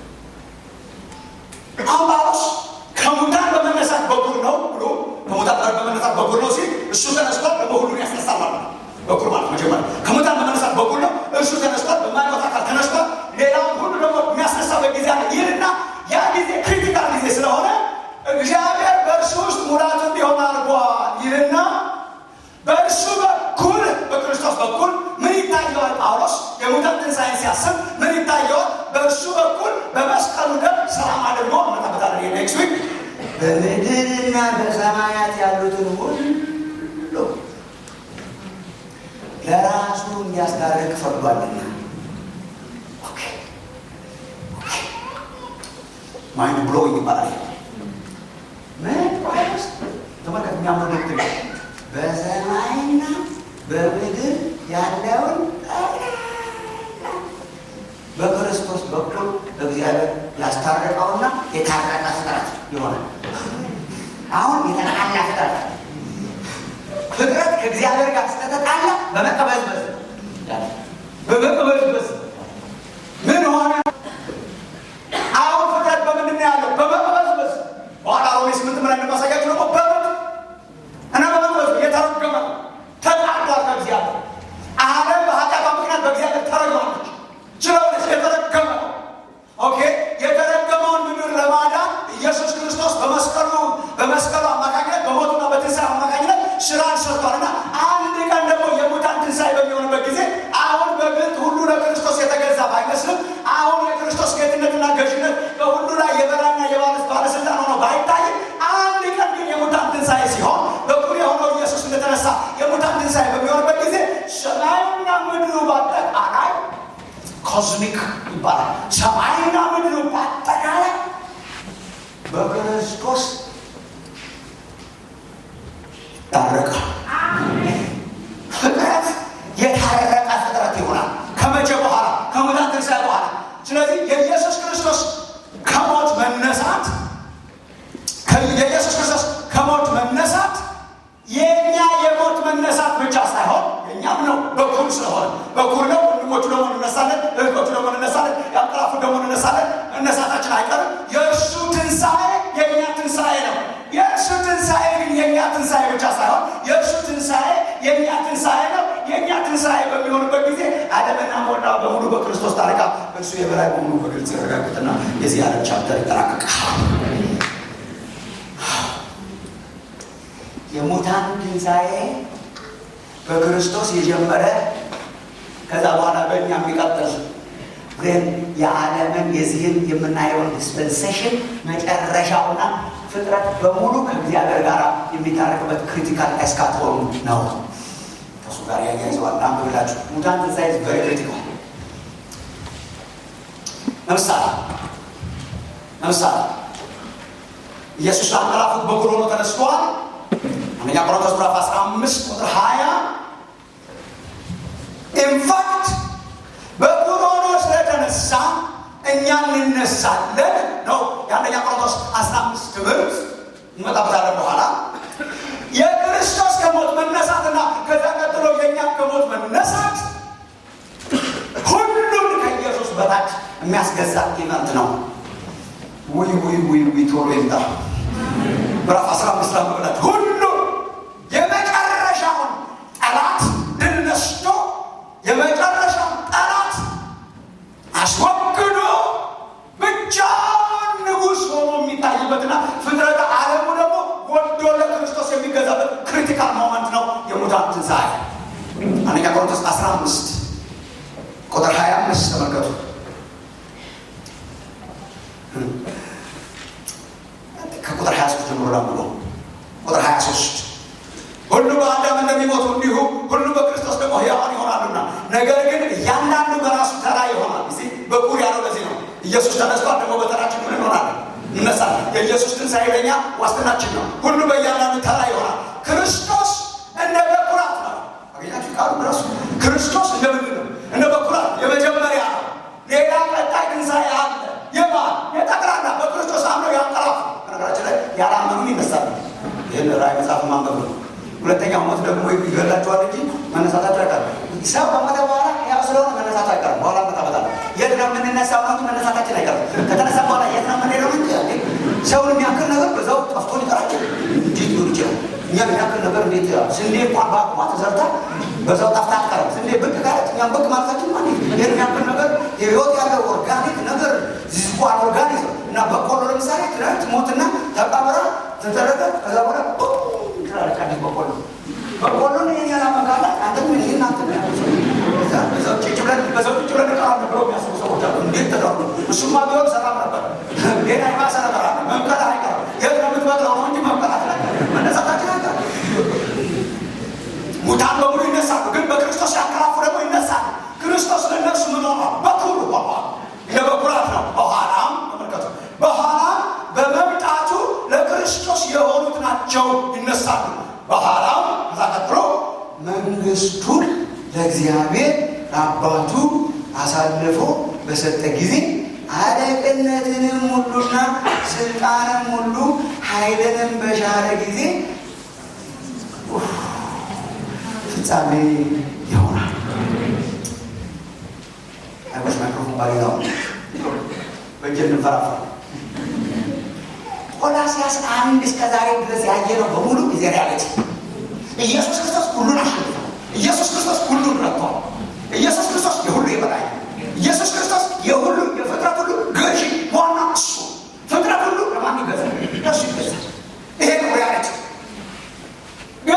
አሁን ጳውሎስ ከሙታን በመነሳት በኩር ነው ብሎ ከሙታን ጋር በመነሳት በኩር ነው ሲል እሱ ተነስቷል፣ ደግሞ ሁሉን ያስነሳል ማለት ነው። በኩር ማለት መጀመሪያ ከሙታን በመነሳት በኩር ነው። እሱ ተነስቷል፣ በማይሞት አካል ተነስቷል። ሌላውን ሁሉ ደግሞ የሚያስነሳበት ጊዜ አለ። ይህንና ያ ጊዜ ክሪቲካል ጊዜ ስለሆነ እግዚአብሔር በእርሱ ውስጥ ሙላቱ እንዲሆን አድርጓል ይልና በእርሱ በኩል በክርስቶስ በኩል ምን ይታየዋል? ጳውሎስ የሙታን ትንሣኤን ሲያስብ ምን ይታየዋል? በእርሱ በኩል በመስቀሉ ደም ሰላም አድርጎ መጣበታለ ኔክስት ዊክ በምድርና በሰማያት ያሉትን ሁሉ ለራሱ እንዲያስታርቅ ፈቅዷልና። ማይንድ ብሎዊንግ ይባላል። ምን ጳውሎስ ተመልከት፣ የሚያምር ዶክትሪን በሰማይና በምድር ያለውን በክርስቶስ በኩል እግዚአብሔር ያስታረቀውና የታረቀ ፍጥረት ይሆናል። አሁን የተጣላ ፍጥረት ፍጥረት ከእግዚአብሔር ጋር ስለተጣላ በመቀበዝበዝ በመቀበዝበዝ ምን ሆነ? አሁን ፍጥረት በምንድን ነው ያለው? በመቀበዝበዝ በኋላ ሮሜ ስምንት ምን እንደማሳያችሁ ደግሞ በምጥ እና በመቅበዝ የተረገመ ነው። ተጣልቷል ከእግዚአብሔር ዓለም በኃጢአቷ ምክንያት በእግዚአብሔር ተረግማለች። ስለሆነች የተረገመ ነው። ኦኬ የተረገመውን ምድር ለማዳን ኢየሱስ ክርስቶስ በመስቀሉ በመስቀሉ አማካኝነት በሞቱና በትንሣኤ አማካኝነት ስራን ሰርቷልና አንድ ቀን ደግሞ የሙታን ትንሣኤ በሚሆንበት ጊዜ አሁን በግልጥ ሁሉ ለክርስቶስ የተገዛ ባይመስልም አሁን የክርስቶስ ጌትነትና ገዥነት በሁሉ ላይ የበላይና የባለስ ባለስልጣን ሆኖ ባይታይም አንድ ቀን ግን የሙታን ትንሣኤ ሲሆን በኩል የሆነው ኢየሱስ እንደተነሳ የሙታን ትንሣኤ በሚሆንበት ጊዜ ሰማዩና ምድሩ በአጠቃላይ ኮዝሚክ ይባላል። ሰማይና ምድሩ በአጠቃላይ በክርስቶስ ታረቀ። ፍጥረት የታረቀ ፍጥረት ይሆናል። ከመቼ በኋላ? ከሙታን ትንሣኤ በኋላ። ስለዚህ የኢየሱስ ክርስቶስ ከሞት መነሳት የኢየሱስ ክርስቶስ ከሞት መነሳት የእኛ የሞት መነሳት ብቻ ሳይሆን የእኛም ነው። በኩር ስለሆነ በኩር ነው። ወንድሞቹ ደግሞ እንነሳለን፣ እህቶቹ ደግሞ እንነሳለን፣ ያንቀላፉ ደግሞ እንነሳለን። እነሳታችን አይቀርም። የእርሱ ትንሣኤ የእኛ ትንሣኤ ነው። የእርሱ ትንሣኤ ግን የእኛ ትንሣኤ ብቻ ሳይሆን የእርሱ ትንሣኤ የእኛ ትንሣኤ ነው። የእኛ ትንሣኤ በሚሆንበት ጊዜ ዓለምና ሞላ በሙሉ በክርስቶስ ታረቃ። እርሱ የበላይ በሙሉ በግልጽ ይረጋግጥና የዚህ ዓለም ቻፕተር ይጠናቀቃል። የሙታን ትንሣኤ በክርስቶስ የጀመረ ከዛ በኋላ በእኛ የሚቀጥል ግን የዓለምን የዚህን የምናየውን ዲስፐንሴሽን መጨረሻውና ፍጥረት በሙሉ ከእግዚአብሔር ጋር የሚታረቅበት ክሪቲካል ኤስካቶን ነው። ከእሱ ጋር ያያይዘዋል። አንብብላችሁ ሙታን ትንሣኤ ቨሪ ክሪቲካል። ለምሳሌ ለምሳሌ ኢየሱስ አንቀላፉት በኩር ሆኖ ተነስቷል። አንደኛ ቆሮንቶስ ምዕራፍ 15 ቁጥር 20 ኢንፋክት በኩር ሆኖ ስለተነሳ እኛ እንነሳለን ነው የአንደኛ ቆሮንቶስ 15 ትምህርት እንመጣበታለን በኋላ የክርስቶስ ከሞት መነሳትና ከዛ ቀጥሎ የእኛ ከሞት መነሳት ሁሉም ከኢየሱስ በታች የሚያስገዛ ኢቨንት ነው ውይ ውይ ውይ ውይ ቶሎ ይምጣ ምዕራፍ 15 ላይ መብላት ሁሉ የመጨረሻውን ጠላት ድል ነስቶ የመጨረሻውን ጠላት አስወግዶ ብቻውን ንጉሥ ሆኖ የሚታይበትና ፍጥረተ ዓለሙ ደግሞ ወዶ ለክርስቶስ የሚገዛበት ክሪቲካል ሞመንት ነው የሙታን ትንሣኤ። አንደኛ ቆሮንቶስ 15 ቁጥር 25 ተመልከቱ። ከቁጥር 23 ጀምሮ ላምሎ ቁጥር 23 ሁሉ በአዳም እንደሚሞቱ እንዲሁ ሁሉ በክርስቶስ ደግሞ ሕያዋን ይሆናሉና፣ ነገር ግን እያንዳንዱ በራሱ ተራ ይሆናል። እዚህ በኩር ያለው ለዚህ ነው። ኢየሱስ ተነስቷል፣ ደግሞ በተራችን ምን እንሆናለን? እነሳለን። የኢየሱስ ትንሣኤ ለእኛ ዋስትናችን ነው። ሁሉ በእያንዳንዱ ተራ ይሆናል። ክርስቶስ እንደ በኩራት ነው። አገኛችሁ ቃሉ ራሱ ክርስቶስ እንደ ምንድን ነው? እንደ በኩራት የመጀመሪያ ነው። ሌላ ቀጣይ ትንሣኤ አለ። የማን የጠቅላላ በክርስቶስ አምነው ያንቀላፉ። በነገራችን ላይ ያላመኑን ይነሳሉ። ይህን ራእይ መጽሐፍ ማንበብ ነው። ሁለተኛው ሞት ደግሞ ይገላቸዋል እንጂ መነሳታቸው አይቀርም። ሰው ከሞተ በኋላ ያው ስለሆነ መነሳቱ አይቀርም። በኋላ መጣበታል። የት ነው የምንነሳው ነው እንጂ መነሳታችን አይቀርም። ከተነሳ በኋላ የት ነው የምንሄደው እንጂ ሰውን የሚያክል ነገር በዛው ጠፍቶ ሊቀራቸው እንዴት ሊሆን ይችላል? እኛን የሚያክል ነገር እንዴት ስንዴ እንኳን በአቁማ ተዘርታ በዛው ጠፍታ አትቀርም። ስንዴ ብቅ ካለች እኛም ብቅ ማለታችን ማ ይህን የሚያክል ነገር የህይወት ያለው ኦርጋኒክ ነገር ዝቋን ኦርጋኒክ እና በቆሎ ለምሳሌ ትናንት ሞትና ተቀብራ ተደረገ ከዛ በኋላ ትላለች አዲስ በቆሎ በቆሎን ይህን ያላመካላት አንተ ምን ይህን አንተ በዛው ጭጭ ብለን በዛው ጭጭ ብለን ቀራ ብለው የሚያስቡ ሰዎች አሉ። እንዴት ተደርጎ እሱማ ቢሆን ሰላም ነበር። ሌላ የባሰ ነገር አለ። መምከት አይቀርም። የት ነው የምትበቅለው ነው እንጂ መምከት አለ መነሳታችን አይቀርም። ሙታን በሙሉ ይነሳሉ፣ ግን በክርስቶስ ያንቀላፉ ደግሞ ይነሳሉ። ክርስቶስ ለእነርሱ ምን ሆኗል? በኩር ሆኗል። ለበኩራት ነው። በኋላም ተመልከቱ፣ በኋላም በመምጣቱ ለክርስቶስ የሆኑት ናቸው ይነሳሉ። በኋላም ከዛ ቀጥሎ መንግስቱን ለእግዚአብሔር ለአባቱ አሳልፎ በሰጠ ጊዜ አለቅነትንም ሁሉና ስልጣንም ሁሉ ኃይልንም በሻረ ጊዜ ፍጻሜ ይሆናል። አይወስ ማይክሮፎን ባሌላው በእጅ እንፈራፋ ቆላሲያስ አንድ እስከ ዛሬ ድረስ ያየነው በሙሉ ጊዜ ሪያሊቲ ኢየሱስ ክርስቶስ ሁሉን አሸንፏል። ኢየሱስ ክርስቶስ ሁሉን ረቷል። ኢየሱስ ክርስቶስ የሁሉ የበላይ ኢየሱስ ክርስቶስ የሁሉ የፍጥረት ሁሉ ገዢ ዋና እሱ ፍጥረት ሁሉ ለማን ይገዛል? ለሱ ይገዛል። ይሄ ነው ሪያሊቲ። ግን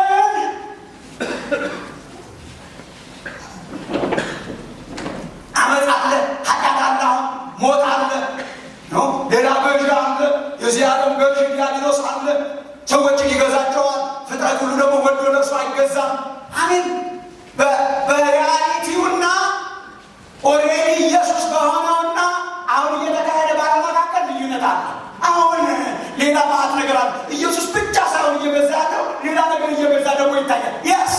አመፅ አለ፣ ኃጢአት አለ፣ አሁን ሞት አለ ነው ሌላ ገዢ አለ። የዚህ ዓለም ገዢ ዲያብሎስ አለ። ሰዎችን ይገዛቸዋል። ፍጥረት ሁሉ ደግሞ ወዶ ለእርሱ አይገዛም። አሜን። በሪያሊቲውና ኦልሬዲ ኢየሱስ በሆነውና አሁን እየተካሄደ ባለ መካከል ልዩነት አለ። አሁን ሌላ ማለት ነገር አለ። ኢየሱስ ብቻ ሳይሆን እየገዛ ያለው ሌላ ነገር እየገዛ ደግሞ ይታያል። የስ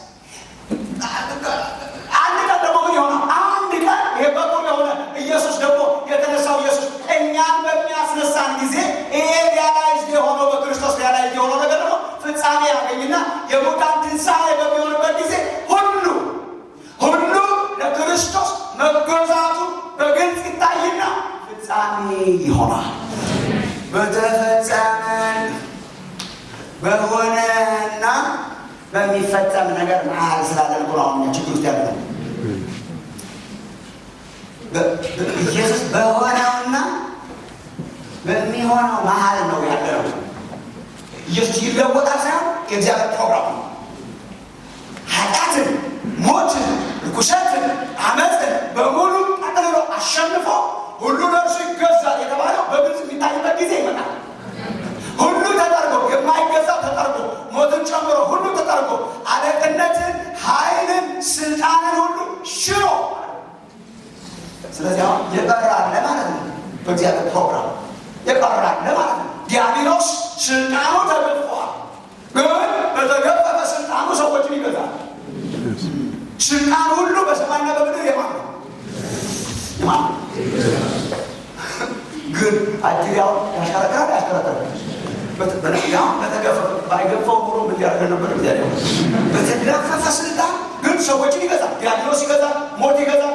አንድ ቀን ደግሞ ምን ይሆናል? አንድ ቀን ይሄ በቁም የሆነ ኢየሱስ ደግሞ የተነሳው ኢየሱስ እኛን በሚያስነሳን ጊዜ ይሄ ሪያላይዝ የሆነው በክርስቶስ ሪያላይዝ የሆነው ነገር ደግሞ ፍጻሜ ያገኝና የሙታን ትንሣኤ በሚሆንበት ጊዜ ሁሉ ሁሉ ለክርስቶስ መገዛቱ በግልጽ ይታይና ፍጻሜ ይሆናል። በተፈጸመ በሆነና በሚፈጸም ነገር መሀል ስላለን እኮ ነው አሁን እኛ ችግር ውስጥ ያለ ነው። ኢየሱስ በሆነውና በሚሆነው መሀል ነው ያለው። ኢየሱስ ይለወጣል ሳይሆን የእግዚአብሔር ፕሮግራም ነው። ኃጢአትን፣ ሞትን፣ ርኩሰትን፣ አመፅን በሙሉ ጠቅልሎ አሸንፎ ሁሉ ለእርሱ ይገዛል የተባለው በግልጽ የሚታይበት ጊዜ ይመጣል። ሁሉ ተጠርጎ የማይገዛው ተጠርጎ ሞትን ጨምሮ ሁሉ ተጠርጎ አለቅነትን፣ ኃይልን፣ ስልጣንን ሁሉ ሽሮ ስለዚህ አሁን የቀራለ ማለት ነው። በእግዚአብሔር ፕሮግራም የቀራለ ማለት ነው። ዲያብሎስ ስልጣኑ ተገፏል፣ ግን በተገፈፈ ስልጣኑ ሰዎችን ይገዛል። ስልጣን ሁሉ በሰማይና በምድር የማን ነው? የማን ነው? ግን አጅሪያው ያሽከረክራል ያሽከረክራል ባይገፋው ኑሮ ምን ያደርገን ነበር? እግዚአብሔር በተገፈፈ ስልጣን ግን ሰዎችን ይገዛል። ዲያብሎስ ይገዛል፣ ሞት ይገዛል፣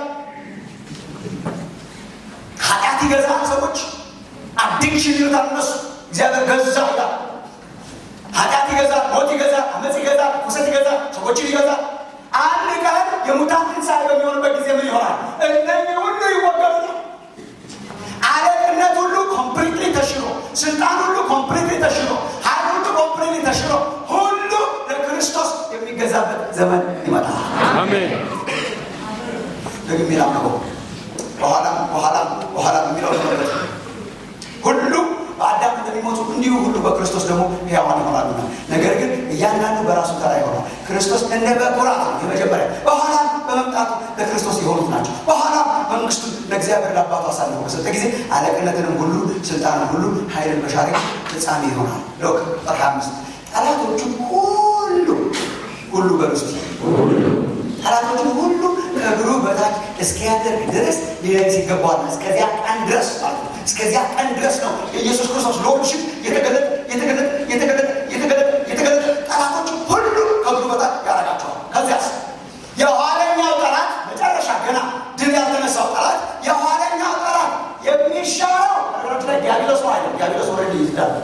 ኃጢአት ይገዛል። ሰዎች አዲክሽን ይሉታል እነሱ። እግዚአብሔር ገዛ ይላል። ኃጢአት ይገዛል፣ ሞት ይገዛል፣ አመፅ ይገዛል፣ ኩሰት ይገዛል፣ ሰዎችን ይገዛል። አንድ ቀን የሙታን ትንሣኤ በሚሆንበት ጊዜ ምን ይሆናል? እነዚህ ሁሉ ይወገዱ። አለቅነት ሁሉ ኮምፕሊትሊ ተሽሮ፣ ስልጣን ሁሉ ኮምፕሊትሊ ተሽሮ፣ ኃይል ሁሉ ኮምፕሊትሊ ተሽሮ፣ ሁሉ ለክርስቶስ የሚገዛበት ዘመን ይመጣል። አሜን። ደግሜ ላምነበው በኋላም በኋላም በኋላም የሚለው ተመለከቱ። ሁሉ በአዳም እንደሚሞቱ እንዲሁ ሁሉ በክርስቶስ ደግሞ ሕያዋን ይሆናሉና፣ ነገር ግን እያንዳንዱ በራሱ ተራ ይሆናል። ክርስቶስ እንደ በኩራት ነው የመጀመሪያ፣ በኋላም በመምጣቱ ለክርስቶስ የሆኑት ናቸው። በኋላም መንግስቱን ለእግዚአብሔር ለአባቱ አሳልፎ በሰጠ ጊዜ አለቅነትንም ሁሉ ስልጣንን ሁሉ ኃይልን በሻረ ጊዜ ፍጻሜ ይሆናል። ሎክ ቁጥር ሃያ አምስት ጠላቶቹ ሁሉ ሁሉ በርስቲ ጠላቶቹ ሁሉ ከእግሩ በታች እስኪያደርግ ድረስ ሊለግስ ይገባዋል። እስከዚያ ቀን ድረስ ማለት ነው። እስከዚያ ቀን ድረስ ነው የኢየሱስ ክርስቶስ ሎርድሽፕ የተገለጠ የተገለጠ የተገለጠ የተገለጠ የተገለጠ ጠላቶቹ ሁሉ ከእግሩ በታች ያደርጋቸዋል። ከዚያስ የኋለኛው ጠላት መጨረሻ ገና ድል ያልተነሳው ጠላት የኋለኛው ጠላት የሚሻለው ነገሮች ላይ ዲያብሎስ ነው አይደለም። ዲያብሎስ ወረድ ይይዛል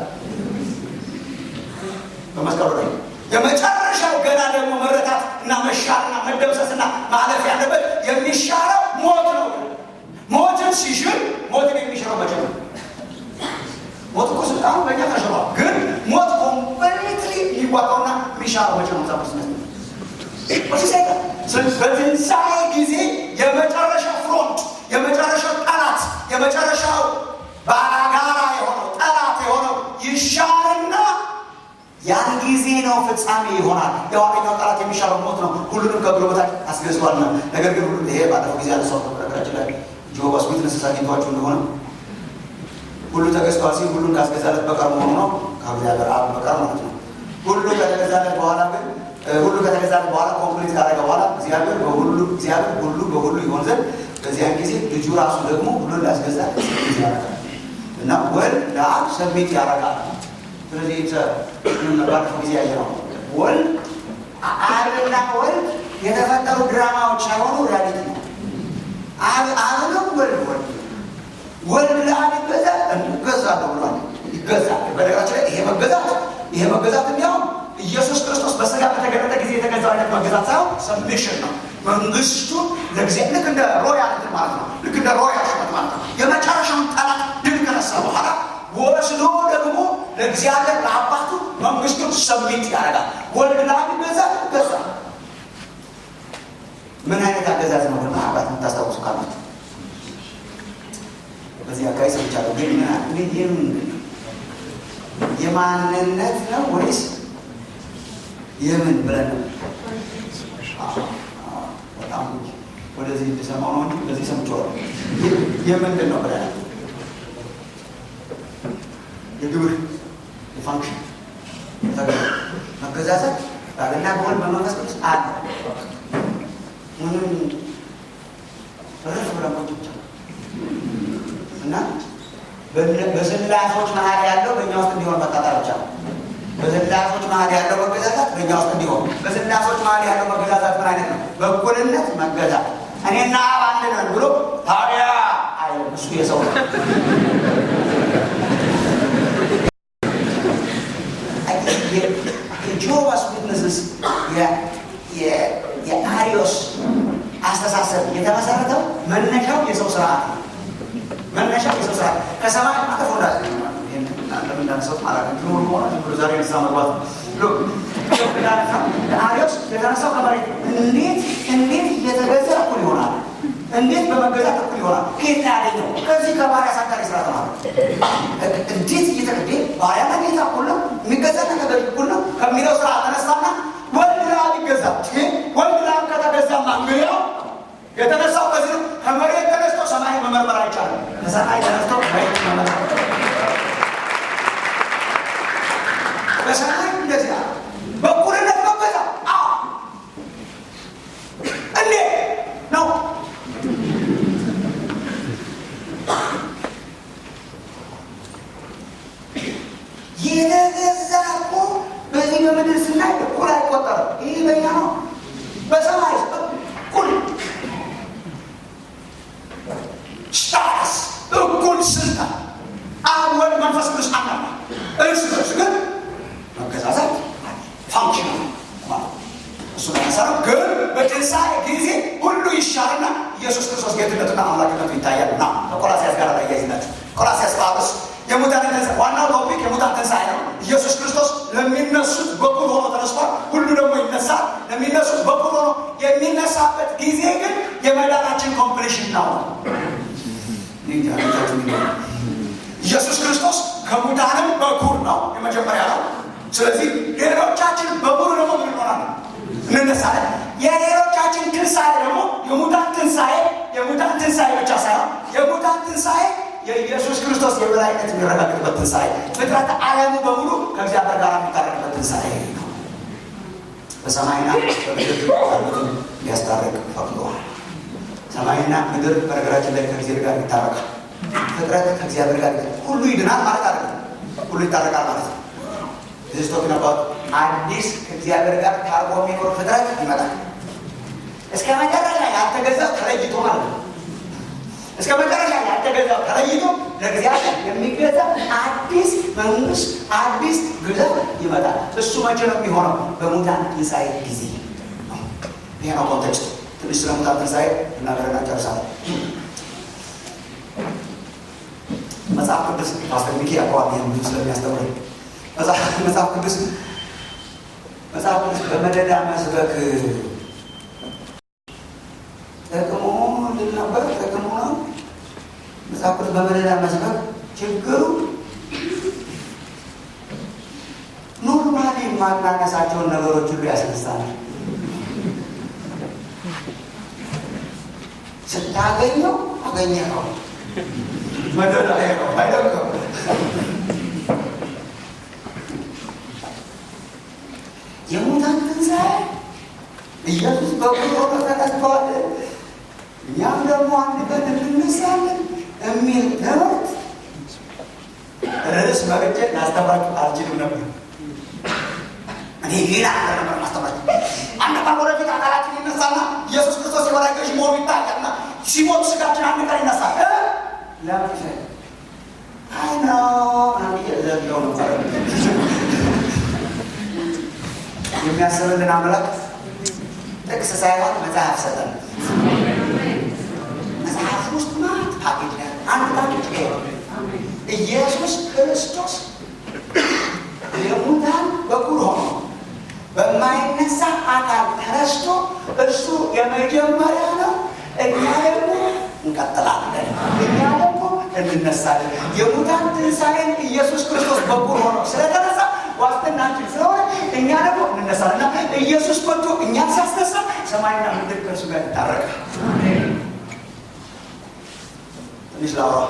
በመስቀሉ ላይ የመጨረሻው ገና ደግሞ መረታት እና መሻርና መደምሰስና ማለፍ ያለበት የሚሻለው ሞት ነው። ሞትን ሲሽር ሞትን የሚሽረው መቼ ነው? ሞት እኮ ስልጣኑ በእኛ ተሽሯል። ግን ሞት ኮምፕሊትሊ የሚዋጣውና የሚሻለው መቼ ነው? ዛስ በትንሣኤ ጊዜ የመጨረሻው ፍሮንት የመጨረሻው ጠላት የመጨረሻው ባላጋራ የሆነው ጠላት የሆነው ይሻርና ያን ጊዜ ነው ፍጻሜ ይሆናል። የኋለኛው ጠላት የሚሻለው ሞት ነው። ሁሉንም ከእግሩ በታች አስገዝቷልና። ነገር ግን ሁሉ ይሄ ባለፈው ጊዜ ያለ ሰው ነገራችን ላይ ጆባስ ዊትነስስ አግኝቷችሁ እንደሆነ ሁሉ ተገዝቷል ሲል ሁሉን ካስገዛለት በቀር መሆኑ ነው። ከእግዚአብሔር አብ በቀር ማለት ነው። ሁሉ ከተገዛለት በኋላ ግን ሁሉ ከተገዛለት በኋላ ኮምፕሊት ካደረገ በኋላ እግዚአብሔር በሁሉ እግዚአብሔር ሁሉ በሁሉ ይሆን ዘንድ በዚያን ጊዜ ልጁ ራሱ ደግሞ ብሎ እንዳስገዛ ያደርጋል እና ወልድ ለአብ ሰሚት ያደርጋል። ስለዚህ ባለፈው ጊዜ ያየ ነው። ወልድ አብና ወልድ የተፈጠሩ ድራማዎች ሳይሆኑ ሪያሊቲ ነው። አብ ነው ወልድ ወልድ ወልድ ለአብ ይገዛል ይገዛል ብሏል። ይገዛል። በነገራችን ላይ ይሄ መገዛት ይሄ መገዛት እንዲያውም ኢየሱስ ክርስቶስ በስጋ በተገለጠ ጊዜ የተገዛው አይነት መገዛት ሳይሆን ሰብሚሽን ነው። መንግስቱን ለእግዚአብሔር ልክ እንደ ሮያል ማለት ነው። ልክ እንደ ሮያል ሹመት ማለት ነው። የመጨረሻውን ጠላት ድል ከነሳ በኋላ ወስዶ ደግሞ ለእግዚአብሔር ለአባቱ መንግስቱን ሰሚት ያደርጋል። ወልድ ለአብ ይገዛል ይገዛል። ምን አይነት አገዛዝ ነው ደግሞ አባት የምታስታውሱ ካላችሁ በዚህ አካባቢ ሰምቻለሁ። ግን ይህም የማንነት ነው ወይስ የምን ብለን ነው? በጣም ወደዚህ እንድሰማው ነው እንጂ በዚህ ሰምቼዋለሁ። የምንድን ነው ብለን የግብር የፋንክሽን መገዛዘት ባልና በወልድ በመንፈስ ቅዱስ አለ። ምንም ረፍ ብለን ቁጭ ብቻ እና በስላሶች መሀል ያለው በእኛ ውስጥ እንዲሆን መጣጣር ብቻ ነው። በስላሶች መሀል ያለው መገዛዛት በእኛ ውስጥ እንዲሆን። በስላሶች መሀል ያለው መገዛዛት ምን አይነት ነው? በእኩልነት መገዛት። እኔና አብ አንድ ነን ብሎ ታዲያ አይልም። እሱ የሰው ነው። የጆባስ ዊትነስስ የአሪዮስ አስተሳሰብ የተመሰረተው መነሻው የሰው ስርዓት ነው። መነሻው የሰው ስርዓት ከሰማይ አጠፎ እንዳ እንደምንዳንሰው ማለት ነው። ዛሬ ንሳ መግባት አሪዮስ የተነሳው ከመሬት እንዴት እንዴት እየተገዛ እኩል ይሆናል? እንዴት በመገዛት እኩል ይሆናል? ከየት ነው ያገኘው? ከዚህ ከባሪያ አሳዳሪ ስራ ተማረ። እንዴት እየተገደ ባሪያና ጌታ እኩል ነው፣ የሚገዛና ተገዥ እኩል ነው ከሚለው ስራ ተነሳና ወልድ ለአብ ይገዛ። ወልድ ለአብ ከተገዛማ እንግዲያው የተነሳው ከዚህ ነው። ከመሬት ተነስቶ ሰማይ መመርመር አይቻልም። ከሰማይ ተነስቶ መሬት መመርመር በሰማይ እንደዚህ አለ። በእኩልነት መገዛ እንዴ ነው የተገዛ እኮ በዚህ በምድር ስናይ እኩል አይቆጠርም። ይህ በኛ ነው። በሰማይ እኩል ስታትስ፣ እኩል ስልጣን፣ አብ ወልድ መንፈስ ቅዱስ አንድ ነው። እርስ በርስ ግን መገዛዛት ፋንክሽን ማለት እሱ ለመሰረው ግን በትንሣኤ ጊዜ ሁሉ ይሻልና ኢየሱስ ክርስቶስ ጌትነቱና አምላክነቱ ይታያል። ና ከቆላሲያስ ጋር ላይ ያይዝላችሁ ቆላሲያስ ጳውሎስ የሙታን ትንሣኤ ዋናው ቶፒክ የሙታን ትንሣኤ ነው። ኢየሱስ ክርስቶስ ለሚነሱት በኩር ሆኖ ተነስቷል። ሁሉ ደግሞ ይነሳል። ለሚነሱት በኩር ሆኖ የሚነሳበት ጊዜ ግን የመዳናችን ኮምፕሊሽን ነው። ኢየሱስ ክርስቶስ ከሙታንም በኩር ነው፣ የመጀመሪያ ነው። ስለዚህ ሌሎቻችን በኩር ደግሞ ምን እንሆናለን? እንነሳለን። የሌሎቻችን ትንሣኤ ደግሞ የሙታን ትንሣኤ የሙታን ትንሣኤ ብቻ ሳይሆን የሙታን ትንሣኤ የኢየሱስ ክርስቶስ የበላይነት የሚረጋገጥበት ትንሣኤ፣ ፍጥረት ዓለሙ በሙሉ ከእግዚአብሔር ጋር የሚታረቅበት ትንሣኤ ነው። በሰማይና በምድር ያሉትን ሊያስታርቅ ፈቅዷል። ሰማይና ምድር በነገራችን ላይ ከእግዚአብሔር ጋር ይታረቃል። ፍጥረት ከእግዚአብሔር ጋር ሁሉ ይድናል ማለት አይደለም። ሁሉ ይታረቃል ማለት ነው። ዚስቶክ ነበር አዲስ ከእግዚአብሔር ጋር ታርቆ የሚኖር ፍጥረት ይመጣል። እስከ መጨረሻ ያልተገዛው ተለይቶ ማለት ነው። እስከ መጨረሻ ያልተገዛው ተለይቶ ለእግዚአብሔር የሚገዛ አዲስ መንግስት፣ አዲስ ግዛት ይመጣል። እሱ መቼ ነው የሚሆነው? በሙታን ትንሣኤ ጊዜ ነው። ይሄ ነው ኮንቴክስቱ። ትንሽ ስለ ሙታን ትንሣኤ እናገረና ጨርሳለን። መጽሐፍ ቅዱስ ፓስተር ሚኪ ያውቀዋል። ይህን ብዙ ስለሚያስተምረኝ መጽሐፍ ቅዱስ መጽሐፍ ቅዱስ በመደዳ መስበክ ጥቅሙ ምንድን ነበር? ጥቅሙ ነው መጽሐፍ ቅዱስ በመደዳ መስበክ ችግሩ ኖርማሊ የማናነሳቸውን ነገሮች ሁሉ ያስነሳል። ስታገኘው አገኘኸው መደዳ ነው አይደለም። የሙታን ትንሣኤ ኢየሱስ በኩር ሆኖ ተነስቷል። እኛም ደግሞ አንድ የሚል ትምህርት ርዕስ መርጬ ላስተምራችሁ አልችልም ነበር። እኔ ሌላ ነገር ነበር ማስተምራችሁ። አንድ ቀን ወደፊት አካላችን ይነሳና ኢየሱስ ክርስቶስ የበላይ ገዥ መሆኑ ይታያልና ሲሞት ስጋችን አንድ ቀን ይነሳል። ለምን አይ ነው አንድ ዘለው ነበር የሚያስብልን አምላክ ጥቅስ ሳይሆን መጽሐፍ ሰጠን። መጽሐፍ ውስጥ ማለት ፓኬጅ ነው። አንድ ፓኬጅ ይሄ ኢየሱስ ክርስቶስ የሙታን በኩር ሆኖ በማይነሳ አካል ተነስቶ እሱ የመጀመሪያ ነው። እኛ ደግሞ እንቀጥላለን። እኛ ደግሞ እንነሳለን። የሙታን ትንሣኤን ኢየሱስ ክርስቶስ በኩር ሆኖ ስለተነሳ ዋስትናችን ስለሆነ እኛ ደግሞ እንነሳለን እና ኢየሱስ መጥቶ እኛን ሲያስነሳ ሰማይና ምድር ከእርሱ ጋር ይታረቃል። ትንሽ ላውራ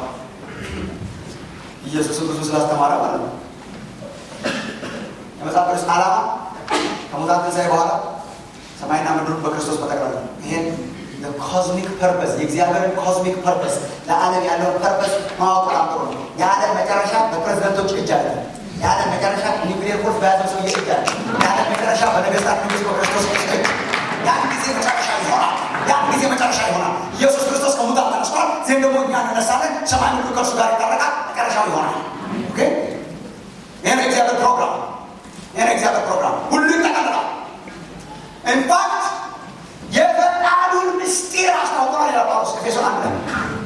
ኢየሱስን ብዙ ስላስተማረ ማለት ነው። የመጽሐፍ ቅዱስ ዓላማ ከሙታን ትንሣኤ በኋላ ሰማይና ምድሩን በክርስቶስ መጠቅለል ነው። ይሄን ኮዝሚክ ፐርፐስ የእግዚአብሔርን ኮዝሚክ ፐርፐስ ለዓለም ያለውን ፐርፐስ ማወቅ በጣም ጥሩ ነው። የዓለም መጨረሻ በፕሬዝደንቶች እጅ አለ። የዓለም መጨረሻ ኒውክሌር ቁልፍ በያዘው ሰው እጅ አለ። የዓለም መጨረሻ በነገስታት ንጉስ በክርስቶስ እጅ ያን ጊዜ መጨረሻ ይሆናል። ያን ጊዜ መጨረሻ ይሆናል። ኢየሱስ ክርስቶስ ከሙታን ተነስቷል። ዜን ደግሞ እኛ እንነሳለን። ሰማይ ምድሩ ከእርሱ ጋር ይታረቃል። መጨረሻው ይሆናል። ኦኬ ይህ ነው የእግዚአብሔር ፕሮግራም። ይህ ነው የእግዚአብሔር ፕሮግራም። ሁሉ ይጠቃልላል። ኢንፋክት የፈቃዱን ምስጢር አስታውቀዋል ይላል ጳውሎስ ኤፌሶን አንድ ላይ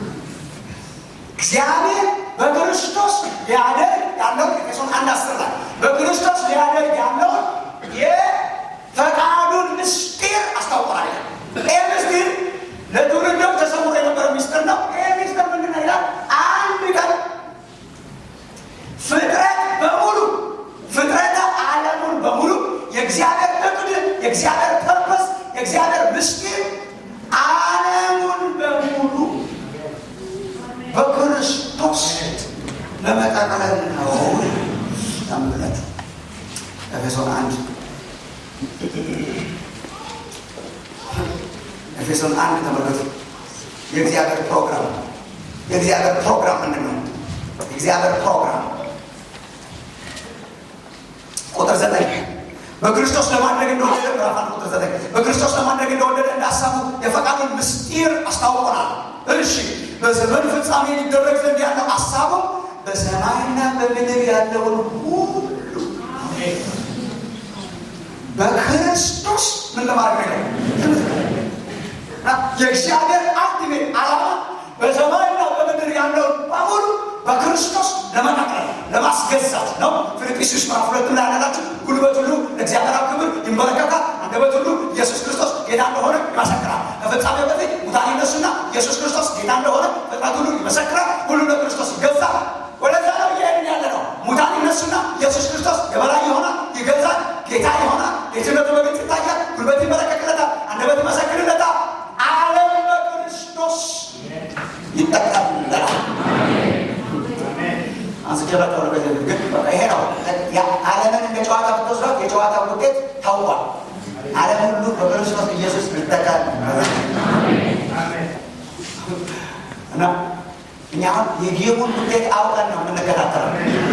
እግዚአብሔር በክርስቶስ ሊያደርግ ያለውን ኤፌሶን አንድ አስር ላይ በክርስቶስ ሊያደርግ ያለውን የፈቃዱን ምስጢር አስታውቀዋል ይላል። ይህ ምስጢር ለትውልዶች ተሰውሮ የነበረ ምስጢር ነው። ይህ ምስጢር ምንድን ነው ይላል? አንድ ቀን ፍጥረት በሙሉ ፍጥረተ ዓለሙን በሙሉ የእግዚአብሔር እቅድ የእግዚአብሔር ፐርፐስ የእግዚአብሔር ምስጢር ዓለሙን በሙሉ በክርስቶስ ለመጠቅለል ነው። ታምላችሁ ኤፌሶን አንድ ኤፌሶን አንድ ተመልከቱ። የእግዚአብሔር ፕሮግራም የእግዚአብሔር ፕሮግራም ምንድን ነው? የእግዚአብሔር ፕሮግራም ቁጥር ዘጠኝ በክርስቶስ ለማድረግ እንደወደደ ምዕራፍ አንድ ቁጥር ዘጠኝ በክርስቶስ ለማድረግ እንደወደደ እንዳሳቡ የፈቃዱን ምስጢር አስታውቆናል። እሺ በዘመን ፍጻሜ ሊደረግ ዘንድ ያለው ሀሳቡ በሰማይና በምድር ያለውን ሁሉ በክርስቶስ ምን ለማድረግ ነው? የእግዚአብሔር አልቲሜት ዓላማ በሰማይና በምድር ያለውን በሙሉ በክርስቶስ ለመጠቅለል ለማስገዛት ነው። ፊልጵስዩስ ምዕራፍ ሁለት ላይ ያላችሁ ጉልበት ሁሉ ለእግዚአብሔር አብ ክብር ይንበረከካል፣ አንደበት ሁሉ ኢየሱስ ክርስቶስ ጌታ እንደሆነ ይመሰክራል። ከፍጻሜ በፊት ሙታን ይነሱና ኢየሱስ ክርስቶስ ጌታ እንደሆነ ፍጥረት ሁሉ ይመሰክራል። ሁሉ ለክርስቶስ ይገዛል። ወደዛ ነው እየሄድን ያለ ነው። ሙታን ይነሱና ኢየሱስ ክርስቶስ የበላይ ይሆናል፣ ይገዛል፣ ጌታ ይሆናል። ጌትነቱ በግልጽ ይታያል። ጉልበት ይመለከክለታል፣ አንደበት ይመሰክርለታል። ዓለም በክርስቶስ ይጠቃልላል። አንስቼላቸው ነው። በዚህ ግን ይሄ ነው ዓለምን እንደ ጨዋታ ብትወስዷት የጨዋታ ውጤት ታውቋል። ዓለም ሁሉ በክርስቶስ ኢየሱስ ይተካል እና እኛ አሁን የጌሙን ውጤት አውቀን ነው የምንከታተለው።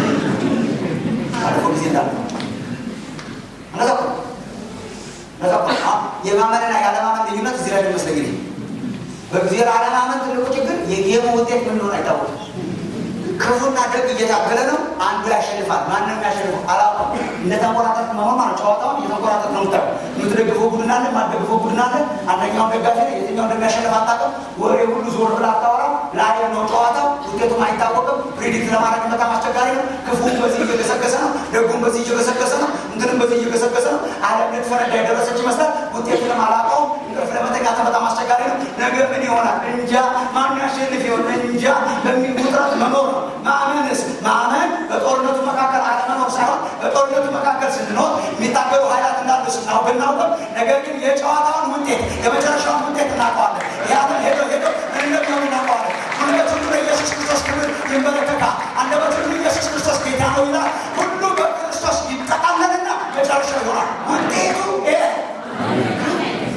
አልፎ ጊዜ እንዳለ እነዛ እነዛ የማመንና ያለማመን ልዩነት እዚህ ላይ መስለኝ በጊዜ አለማመን ትልቁ ችግር የጌሙ ውጤት ምን እንደሆነ አይታወቅም። ክፉና ደግ እየታገለ ነው። አንዱ ያሸንፋል። ማንም ያሸንፈው አላውቅም። እንደተንቆራጠጥ መሆን ማለት ጨዋታውን እየተንቆራጠጥ ነው ምታ የምትደግፈው ቡድን አለ፣ የማትደግፈው ቡድን አለ። አንደኛውን ደጋፊ ነው፣ የትኛው እንደሚያሸንፍ አታውቅም። ወሬ ሁሉ ዞር ብላ አታወራም። ላይ ነው ጨዋታው፣ ውጤቱም አይታወቅም። ፕሪዲክት ለማድረግ በጣም አስቸጋሪ ነው። ክፉም በዚህ እየገሰገሰ ነው፣ ደጉም በዚህ እየገሰገሰ ነው፣ እንትንም በዚህ እየገሰገሰ ነው። ዓለም ልትፈረዳ የደረሰች ይመስላል። ውጤቱንም አላውቀውም። እንቅልፍ ለመተኛት በጣም አስቸጋሪ ነው። ነገ ምን ይሆናል እንጃ። ማን ያሸንፍ ይሆን እንጃ። በሚል ውጥረት መኖር ነው። ማመንስ ማመን በጦርነቱ መካከል አለመኖር ሳይሆን በጦርነቱ መካከል ስንኖር የሚታገሉ ኃይላት እንዳሉ ስናውቅ ብናውቅም፣ ነገር ግን የጨዋታውን ውጤት የመጨረሻውን ውጤት እናውቀዋለን። ያንን ሄዶ ሄዶ እንደሚሆን እናውቀዋለን። ጉልበት ሁሉ ለኢየሱስ ክርስቶስ ክብር ይንበረከካል። አንደበት ሁሉ ኢየሱስ ክርስቶስ ጌታ ነው ይላል። ሁሉ በክርስቶስ ይጠቃለልና መጨረሻው ይሆናል። ውጤቱ ይሄ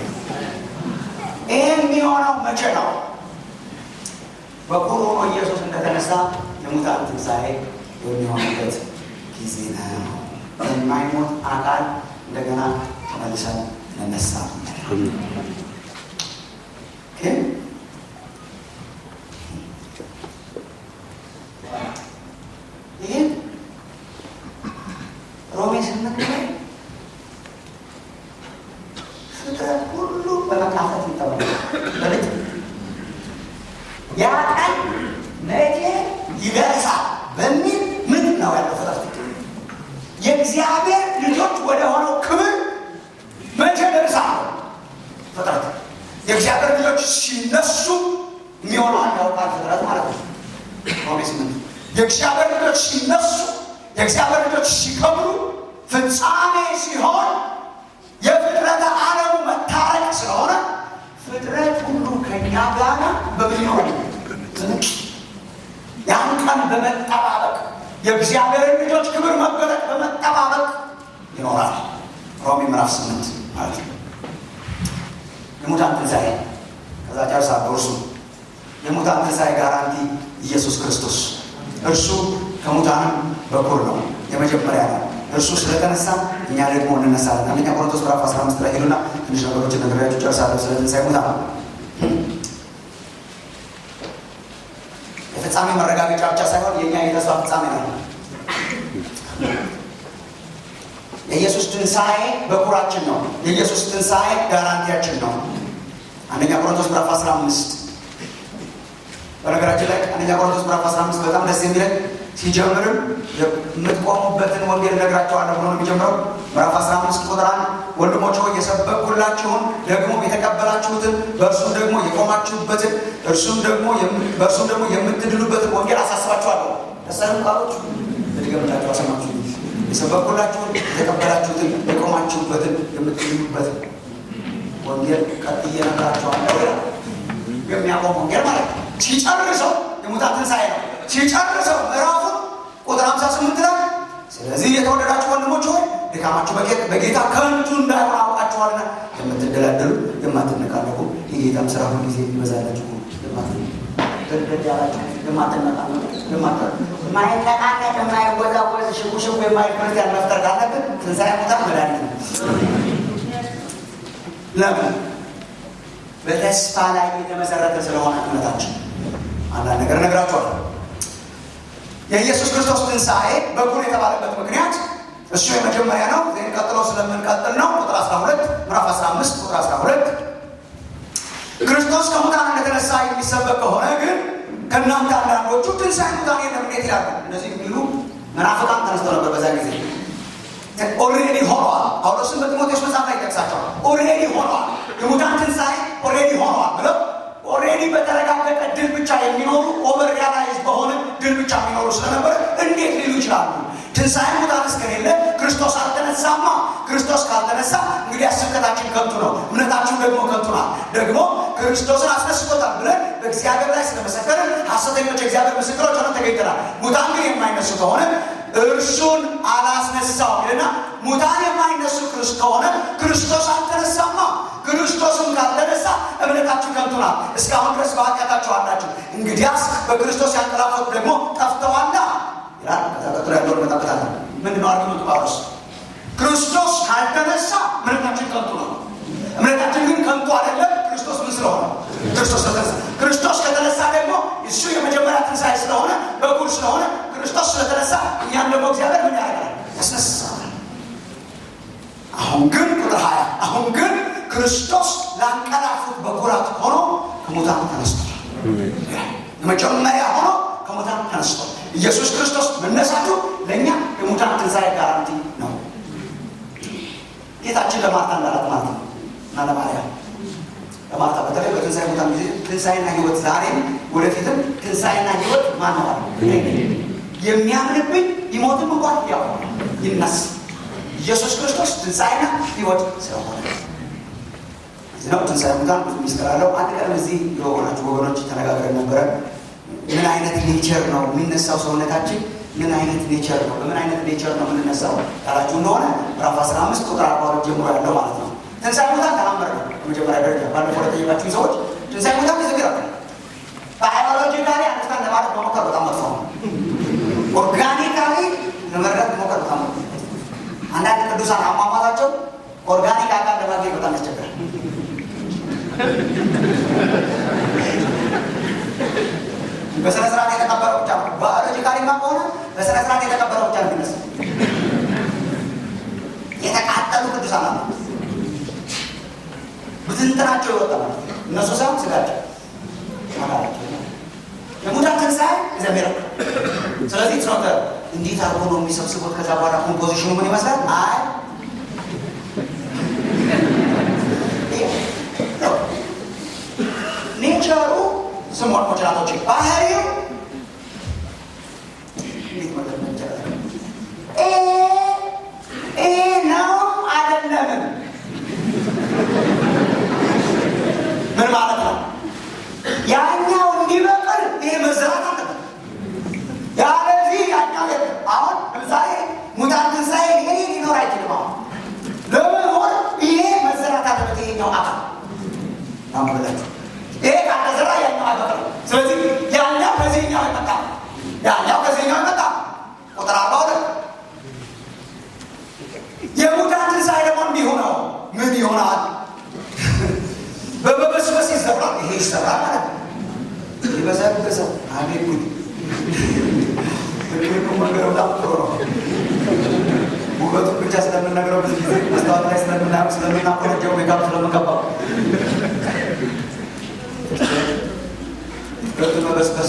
ይህ የሚሆነው መቼ ነው? በኩር ሆኖ ኢየሱስ ከተነሳ የሙታን ትንሣኤ የሚሆንበት ጊዜ ነው። የማይሞት አካል እንደገና ተመልሰን እንነሳ። ግን ይህን ሮሜ ስምንት ላይ ፍጥረት ሁሉ በመካፈት ይጠበቃል። በልጅ ያ ቀን መቼ ይደርሳል በሚል ምን ነው ያለው ፍጥረት የእግዚአብሔር ልጆች ወደ ሆነው ክብር መቼ ደርሳል? ፍጥረት የእግዚአብሔር ልጆች ሲነሱ የሚሆነውን ያውቃል ፍጥረት ማለት ነው። ሮሜ ስምንት የእግዚአብሔር ልጆች ሲነሱ የእግዚአብሔር ልጆች ሲከብሩ ፍጻሜ ሲሆን የፍጥረተ ዓለሙ መታረቅ ስለሆነ ፍጥረት ሁሉ ከኛ ጋር በምን ይሆን ያን ቀን በመጠባበቅ የእግዚአብሔርን ልጆች ክብር መገለጥ በመጠባበቅ ይኖራል። ሮሜ ምዕራፍ ስምንት ማለት ነው። የሙታን ትንሣኤ ከዛ ጨርሳ እርሱ የሙታን ትንሣኤ ጋራንቲ ኢየሱስ ክርስቶስ እርሱ ከሙታንም በኩር ነው፣ የመጀመሪያ ነው። እርሱ ስለተነሳ እኛ ደግሞ እንነሳለን። አንደኛ ቆሮንቶስ ምዕራፍ 15 ላይ ሄዱና ትንሽ ነገሮችን ነግሬያችሁ ጨርሳለሁ። ስለ ትንሣኤ ሙታን የፍጻሜ መረጋገጫ ብቻ ሳይሆን የእኛ የተስፋ ፍጻሜ ነው። የኢየሱስ ትንሣኤ በኩራችን ነው። የኢየሱስ ትንሣኤ ጋራንቲያችን ነው። አንደኛ ቆሮንቶስ ምዕራፍ 15 በነገራችን ላይ አንደኛ ቆሮንቶስ ምዕራፍ 15 በጣም ደስ የሚለን ሲጀምርም የምትቆሙበትን ወንጌል እነግራቸዋለሁ ብሎ ነው የሚጀምረው። ምዕራፍ 15 ቁጥር አንድ ወንድሞች ሆይ የሰበኩላችሁን ደግሞ የተቀበላችሁትን በእርሱም ደግሞ የቆማችሁበትን እርሱም ደግሞ በእርሱም ደግሞ የምትድሉበትን ወንጌል አሳስባችኋለሁ። ደሳይም ቃሎች ልድገምላቸው አሰማችሁ። የሰበኩላችሁን የተቀበላችሁትን የቆማችሁበትን የምትድሉበትን ወንጌል ቀጥዬ እነግራችኋለሁ ይላል። የሚያቆም ወንጌል ማለት ነው። ሲጨርሰው የሙታን ትንሣኤ ነው። ሲጨርሰው ምዕራፉ ቁጥር 58 ላይ ስለዚህ የተወደዳችሁ ወንድሞች ሆይ ድካማችሁ በጌታ ከንቱ እንዳይሆን አውቃችኋልና የምትደላደሉ የማትነቃነቁ የጌታም ስራ ሁሉ ጊዜ ይበዛላችሁ የማይነቃነቅ የማይወዛወዝ ሽጉሽጉ የማይል ክርስቲያን መፍጠር ካለብን ትንሣኤ ሙታን መድኃኒት ነው። ለምን? በተስፋ ላይ የተመሰረተ ስለሆነ እምነታችን። አንዳንድ ነገር እነግራችኋለሁ። የኢየሱስ ክርስቶስ ትንሣኤ በኩር የተባለበት ምክንያት እሱ የመጀመሪያ ነው። ዜን ቀጥሎ ስለምንቀጥል ነው። ቁጥር 12 ምዕራፍ 15 ቁጥር 12 ክርስቶስ ከሙታን እንደተነሳ የሚሰበክ ከሆነ ግን ከእናንተ አንዳንዶቹ ትንሣኤ ሙታን የለም እንዴት ይላሉ? እነዚህ የሚሉ መናፍቃን ተነስተው ነበር በዛ ጊዜ። ኦልሬዲ ሆነዋል። ጳውሎስን በጢሞቴዎስ መጽሐፍ ላይ ይጠቅሳቸዋል። ኦልሬዲ ሆነዋል፣ የሙታን ትንሣኤ ኦልሬዲ ሆነዋል ብለው ኦልሬዲ በተረጋገጠ ድል ብቻ የሚኖሩ ኦቨር ሪያላይዝ በሆነ ድል ብቻ የሚኖሩ ስለነበረ እንዴት ሊሉ ይችላሉ? ትንሣኤ ሙታን እስከሌለ ክርስቶስ አልተነሳማ። ክርስቶስ ካልተነሳ እንግዲህ ስብከታችን ከንቱ ነው፣ እምነታችን ደግሞ ከንቱ ናት። ደግሞ ክርስቶስን አስነስቶታል ብለን በእግዚአብሔር ላይ ስለመሰከርን ሐሰተኞች የእግዚአብሔር ምስክሮች ሆነን ተገኝተናል። ሙታን ግን የማይነሱ ከሆነ እርሱን አላስነሳው ይልና ሙታን የማይነሱ ክርስ ከሆነ ክርስቶስ አልተነሳማ። ክርስቶስም ካልተነሳ እምነታችሁ ከንቱ ናት፣ እስካሁን ድረስ በኃጢአታችሁ አላችሁ። እንግዲያስ በክርስቶስ ያንቀላፉት ደግሞ ጠፍተዋላ ይላል። ከዛ ቀጥሎ ያለውን እንመጣበታለን። ምንድን ነው አርጊመንቱ ጳውሎስ? ክርስቶስ ካልተነሳ እምነታችን ከንቱ ነው። እምነታችን ግን ከንቱ አይደለም። ክርስቶስ ምን ስለሆነ? ክርስቶስ ስለተነሳ። ክርስቶስ ከተነሳ ደግሞ እሱ የመጀመሪያ ትንሣኤ ስለሆነ በኩር ስለሆነ ክርስቶስ ስለተነሳ እኛም ደግሞ እግዚአብሔር ምን ያደርጋል? ያስነሳል። አሁን ግን ቁጥር ሀያ አሁን ግን ክርስቶስ ላንቀላፉት በኩራት ሆኖ ከሙታን ተነስቷል። የመጀመሪያ ሆኖ ከሙታን ተነስቷል። ኢየሱስ ክርስቶስ መነሳቱ ለእኛ የሙታን ትንሣኤ ጋራንቲ ነው። ጌታችን ለማርታ እንዳላት ማለት ነው እና ለማርያም ለማርታ በተለይ በትንሣኤ ሙታን ጊዜ ትንሣኤና ሕይወት ዛሬም ወደፊትም ትንሣኤና ሕይወት ማነዋል የሚያምንብኝ ይሞትም እንኳን ያው ይነሳ ኢየሱስ ክርስቶስ ትንሣኤና ሕይወት ስለሆነ እዚህ ነው። ትንሣኤ ሙታን ብዙ ሚስጥር አለው። አንድ ቀን እዚህ የሆናችሁ ወገኖች ተነጋግረን ነበረ። ምን አይነት ኔቸር ነው የሚነሳው ሰውነታችን? ምን አይነት ኔቸር ነው በምን አይነት ኔቸር ነው የምንነሳው ያላችሁ እንደሆነ ምዕራፍ 15 ቁጥር 42 ጀምሮ ያለው ማለት ነው። ትንሣኤ ሙታን ተአምር ነው። በመጀመሪያ ደረጃ ባለፈው ለጠየቃችሁ ሰዎች ትንሣኤ ሙታን ምስክር አለ። በሃይማኖሎጂካሊ አንስታን ለማለት መሞከር ቅዱሳን አሟሟታቸው ኦርጋኒክ አካል ለማግኘት በጣም ያስቸግራል። በስነ ስርዓት የተቀበረው ብቻ ነው። ባዮሎጂካሊማ ከሆነ በስነ ስርዓት የተቀበረው ብቻ ነው የሚመስል የተቃጠሉ ቅዱሳን አሉ። ብትንትናቸው ይወጣ ማለት ነው። እነሱ ሳይሆን ስጋቸው አካላቸው የሙታን ትንሣኤ እግዚአብሔር ነው። ስለዚህ ትኖተ እንዴት አድርጎ ነው የሚሰብስቡት? ከዛ በኋላ ኮምፖዚሽኑ ምን ይመስላል? አይ ኔቸሩ ስሟን ሞችናቶች ባህሪው እንዴት መገመት ይቻላል? ይሄ ነው አይደለምን? ምን ማለት ነው? ያኛው እንዲበቅል ይሄ መዝራት አለበት። ያለዚህ ያኛው አሁን ለምሳሌ ሙታን ትንሣኤ ይሄ ሊኖር አይችልም። አሁን ለመኖር ይሄ መዘራት አለበት። ይሄኛው አካል ናምበላችሁ ይሄ ካልተዘራ ያኛው አይበቅልም። ስለዚህ ያኛው ከዚህኛው ይመጣ ያኛው ከዚህኛው ይመጣ ቁጥር አርባ ሁለት የሙታን ትንሣኤ ደግሞ እንዲሁ ነው። ምን ይሆናል? በመበስበስ ይሰራል። ይሄ ይሰራል ማለት ነው። ይበሰብሰው አቤት ጉድ! ትልቁ መንገድ በጣም ጥሩ ነው። ውበቱን ብቻ ስለምንነግረው ብዙ ጊዜ መስታወት ላይ ስለምናየው ስለምናቆረጀው ሜካፕ ስለምንቀባው ሁለቱ መበስበስ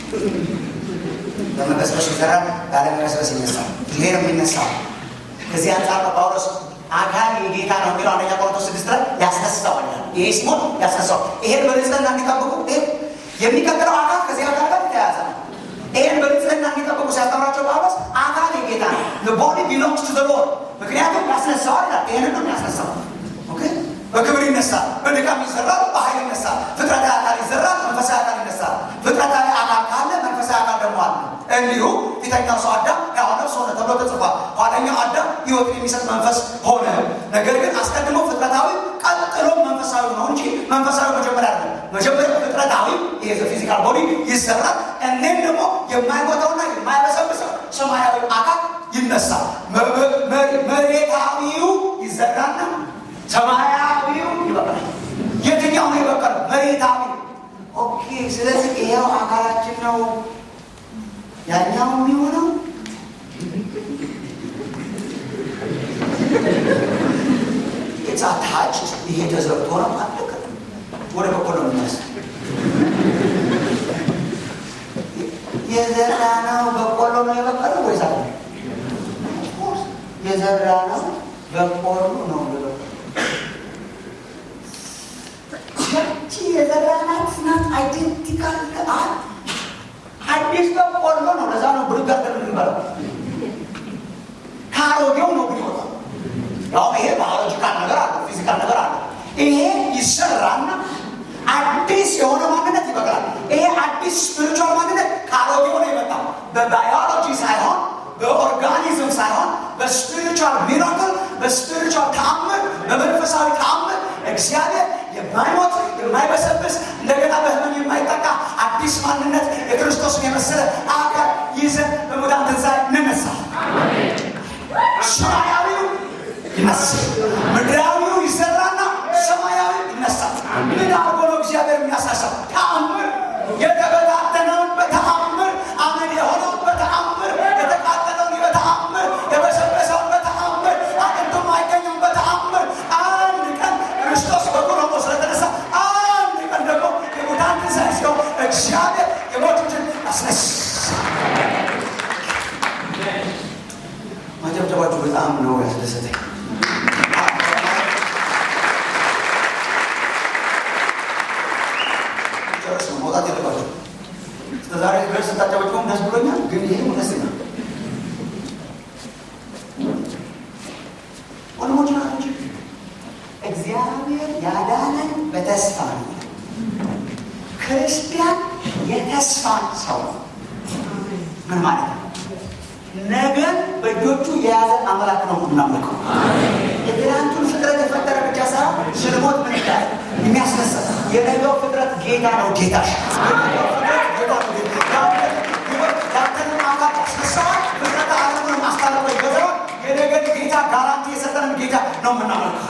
በመበስበስ ይሰራል፣ ባለመበስበስ ይነሳል። ይሄ ነው የሚነሳው። ከዚህ አንጻር ጳውሎስ አካል የጌታ ነው የሚለው አንደኛ ቆሮንቶስ ስድስት ላይ ያስነሳዋል። ይሄ ሲሞት ያስነሳዋል። ይሄን በንጽህና እንዲጠብቁ ይሄ የሚቀጥለው አካል ከዚህ አካል ጋር የተያያዘ ነው። ይሄን በንጽህና እንዲጠብቁ ሲያስተምራቸው ጳውሎስ አካል የጌታ ነው፣ ቦዲ ቢሎንግስ ቱ ሎርድ። ምክንያቱም ያስነሳዋል ይላል። ይሄንን ነው የሚያስነሳው። ኦኬ በክብር ይነሳል፣ በድካም ይዘራል፣ በኃይል ይነሳል። ፍጥረታዊ አካል ይዘራል፣ መንፈሳዊ አካል ይነሳል። ፍጥረታዊ አካል ካለ መንፈሳዊ አካል ደግሞ አለ። እንዲሁ ፊተኛው ሰው አዳም ሕያው ነፍስ ሆነ ተብሎ ተጽፏል። ኋለኛው አዳም ሕይወትን የሚሰጥ መንፈስ ሆነ። ነገር ግን አስቀድሞ ፍጥረታዊ ቀጥሎ መንፈሳዊ ነው እንጂ መንፈሳዊ መጀመሪያ አይደለም። መጀመሪያ ፍጥረታዊ ይሄ ፊዚካል ቦዲ ይሰራል። እኔም ደግሞ የማይሞተውና የማይበሰብሰው ሰማያዊ አካል ይነሳል። መሬታዊው ይዘራና ሰማያዊው ይበቅላል። የትኛው ነው የበቀለው? መሬታዊ። ኦኬ። ስለዚህ ይሄው አካላችን ነው ያኛው የሚሆነው ኢትስ አታችድ ይሄ ተዘርቶ ነው አለቀ። ወደ በቆሎ የሚነሳ የዘራ ነው በቆሎ ነው የበቀለው ወይስ አለ የዘራ ነው በቆሎ ነው ያቺ የዘራናት ናት አይዴንቲካል አል አዲስ በቆሎ ነው። ለዛ ነው ብርግ አድርገን የምንበላው። ከአሮጌው ነው ግን ይወጣል። ያው ይሄ ባዮሎጂካል ነገር አለ፣ ፊዚካል ነገር አለ። ይሄ ይሰራና አዲስ የሆነ ማንነት ይበቅላል። ይሄ አዲስ ስፒሪቹዋል ማንነት ከአሮጌው ነው የመጣው። በባዮሎጂ ሳይሆን በኦርጋኒዝም ሳይሆን በስፒሪቹዋል ሚራክል፣ በስፒሪቹዋል ተአምር፣ በመንፈሳዊ ተአምር እግዚአብሔር የማይሞት የማይበሰብስ እንደገና በህመም የማይጠቃ አዲስ ማንነት የክርስቶስን የመሰለ አካል ይዘን በሙታን ትንሣኤ እንነሳ። ሰማያዊው ይነሳል፣ ምድራዊው ይዘራና ሰማያዊ ይነሳል። ምን አርጎ ነው እግዚአብሔር የሚያሳሳው? ተአምር የተበታተነውን በተአምር አመድ የሆነውን በተአምር የተቃጠለውን በተአምር የበሰበሰውን በተአምር አጥንቱ የማይገኘውን በተአምር አንድ ቀን ክርስቶስ በኩር ሆኖ ስለተነሳ አንድ ቀን ደግሞ የሙታን ትንሣኤ ሲሆን እግዚአብሔር የሞቱትን አስነሳ። ማጨብጨባችሁ በጣም ነው ያስደሰተኝ። ጨርስ ነው መውጣት የለባቸው። እስከዛሬ ድረስ ስታጨበጭበም ደስ ብሎኛል፣ ግን ይሄ ደስ ይላል። ወንድሞች ናቶች እግዚአብሔር ያዳነን በተስፋ ነው። ክርስቲያን የተስፋ ሰው ነው። ምን ማለት ነው? ነገን በእጆቹ የያዘ አምላክ ነው የምናመልከው። የትናንቱን ፍጥረት የፈጠረ ብቻ ሳይሆን ስልሞት ምን ይላል የሚያስነሳ የነገው ፍጥረት ጌታ ነው። ጌታሽ የነገው ፍጥረት ጌታ ነው። ጌታ ያንተን አምላክ ያስነሳዋል። ፍጥረት ዓለሙን ማስታረቁ ይገዛዋል። የነገን ጌታ ጋራንቲ የሰ ነው የምናመልከው።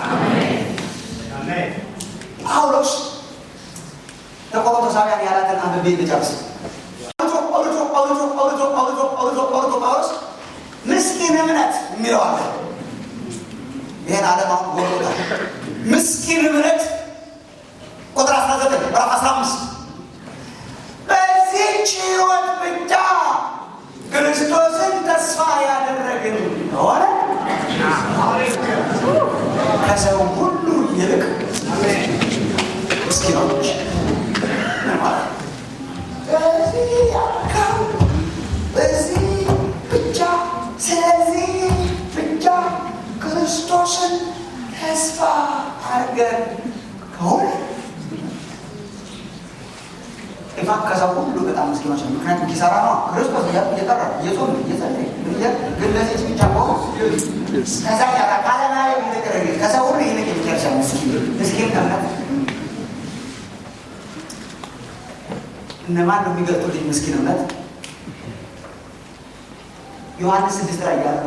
ጳውሎስ ለቆሮንቶሳውያን ያላትን አንብቤ ልጨርስ። ጳውሎስ ምስኪን እምነት የሚለው አለ። ይህን ዓለም አሁን ጎሎታል። ምስኪን እምነት ቁጥር 19 ምዕራፍ 15 በዚህች ሕይወት ብቻ ክርስቶስን ተስፋ ያደረግን ከሆነ ከሰው ሁሉ ይልቅ ምስኪኖች ማለት በዚህ ያካው በዚህ ብቻ ስለዚህ ብቻ ክርስቶስን ተስፋ አድርገን ከሆነ ኢፋ ከሰው ሁሉ በጣም ምስኪኖች ነው። ምክንያቱም ኪሳራ ነው። ክርስቶስ እየጠራ እየጾም እየጸለየ ግን ለዚህ ብቻ ከሆነ ከዛ ጋር ካለማዊ ነገር ከሰው ሁሉ ይልቅ የሚጨርሻ ምስኪን ምስኪን እምነት እነማን ነው የሚገልጡልኝ? ምስኪን እምነት ዮሐንስ ስድስት ላይ ያሉ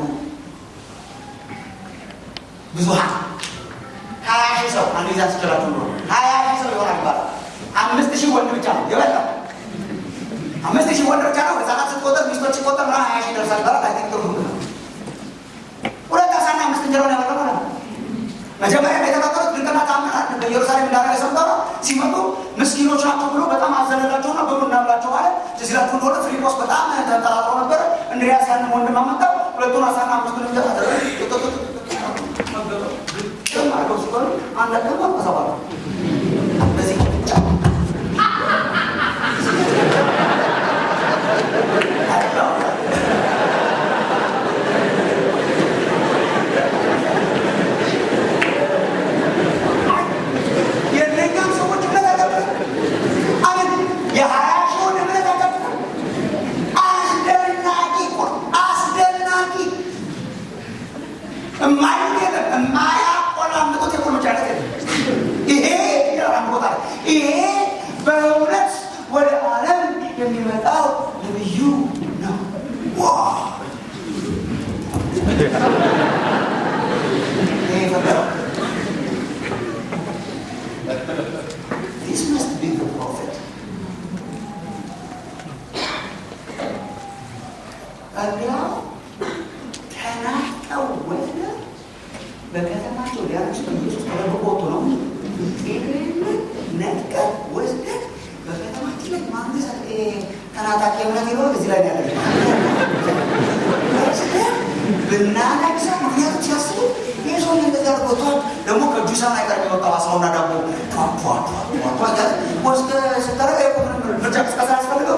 ብዙሀን ሀያ ሺህ ሰው አንዱ ይዛ ስችላችሁ ነው ሀያ ሺህ ሰው ይሆናል ይባላል። አምስት ሺህ ወንድ ብቻ ነው የበላው። አምስት ሺህ ወንድ ብቻ ነው። ህጻናት ስትቆጠር ሚስቶች ሲቆጠር ና ሀያ ሺህ ደርሳል ይባላል። አይ ቲንክ ትርጉም ነው። ሁለት አሳና አምስት እንጀራ ነው ያበላው ማለት ነው። መጀመሪያ የተናገሩት ድንቅና ተአምራት በኢየሩሳሌም እንዳደረገ ሰምተው ነው። ሲመጡ ምስኪኖች ናቸው ብሎ በጣም አዘነላቸውና ብሉ እናብላቸው አለ። ትዝ ይላችሁ እንደሆነ ፊልጶስ በጣም ተንጠራጥሮ ነበረ። እንድሪያስ ያንን ወንድም አመጣው። ሁለቱን አሳና አምስቱን እንጀራ አድርገው ሲበሉ አንድ ደግሞ ተሰባሉ። በዚህ ብቻ የእነኛም ሰዎች እምነት አቀብለ አምን የሀያ ሺውን እምነት አቀብለ አስደናቂ እኮ ነው። አስደናቂ እማይሉት የለም የማያቆላምጡት የቁልምጫ አይነት የለም። ይሄ ይላል ቦታ ይሄ በእውነት ወደ ዓለም የሚመጣው ነብዩ ነው። ዋው! ይሄ የፈጠረው This must be the prophet. እንዲያው ተናቀው ወስደ በከተማቸው ሊያነሱ በኢየሱስ ተደብቆ ወጥቶ ነው ነጥቀ ወስደ በከተማችን ላይ ማንገስ ተናጣቂ እምነት ይኖር እዚህ ላይ ያለ ብናነግሰው ምክንያቱም ሲያስቡ ይህ ሰው እንደዛ አድርጎቷል። ደግሞ ከእጁ ሰማይ አይቀር የሚወጣው አሳውና ዳቦ ቷቷቷቷ ወስደ ስታረጋ የቆ ምንም ምርጫ ቅስቀሳ ያስፈልገው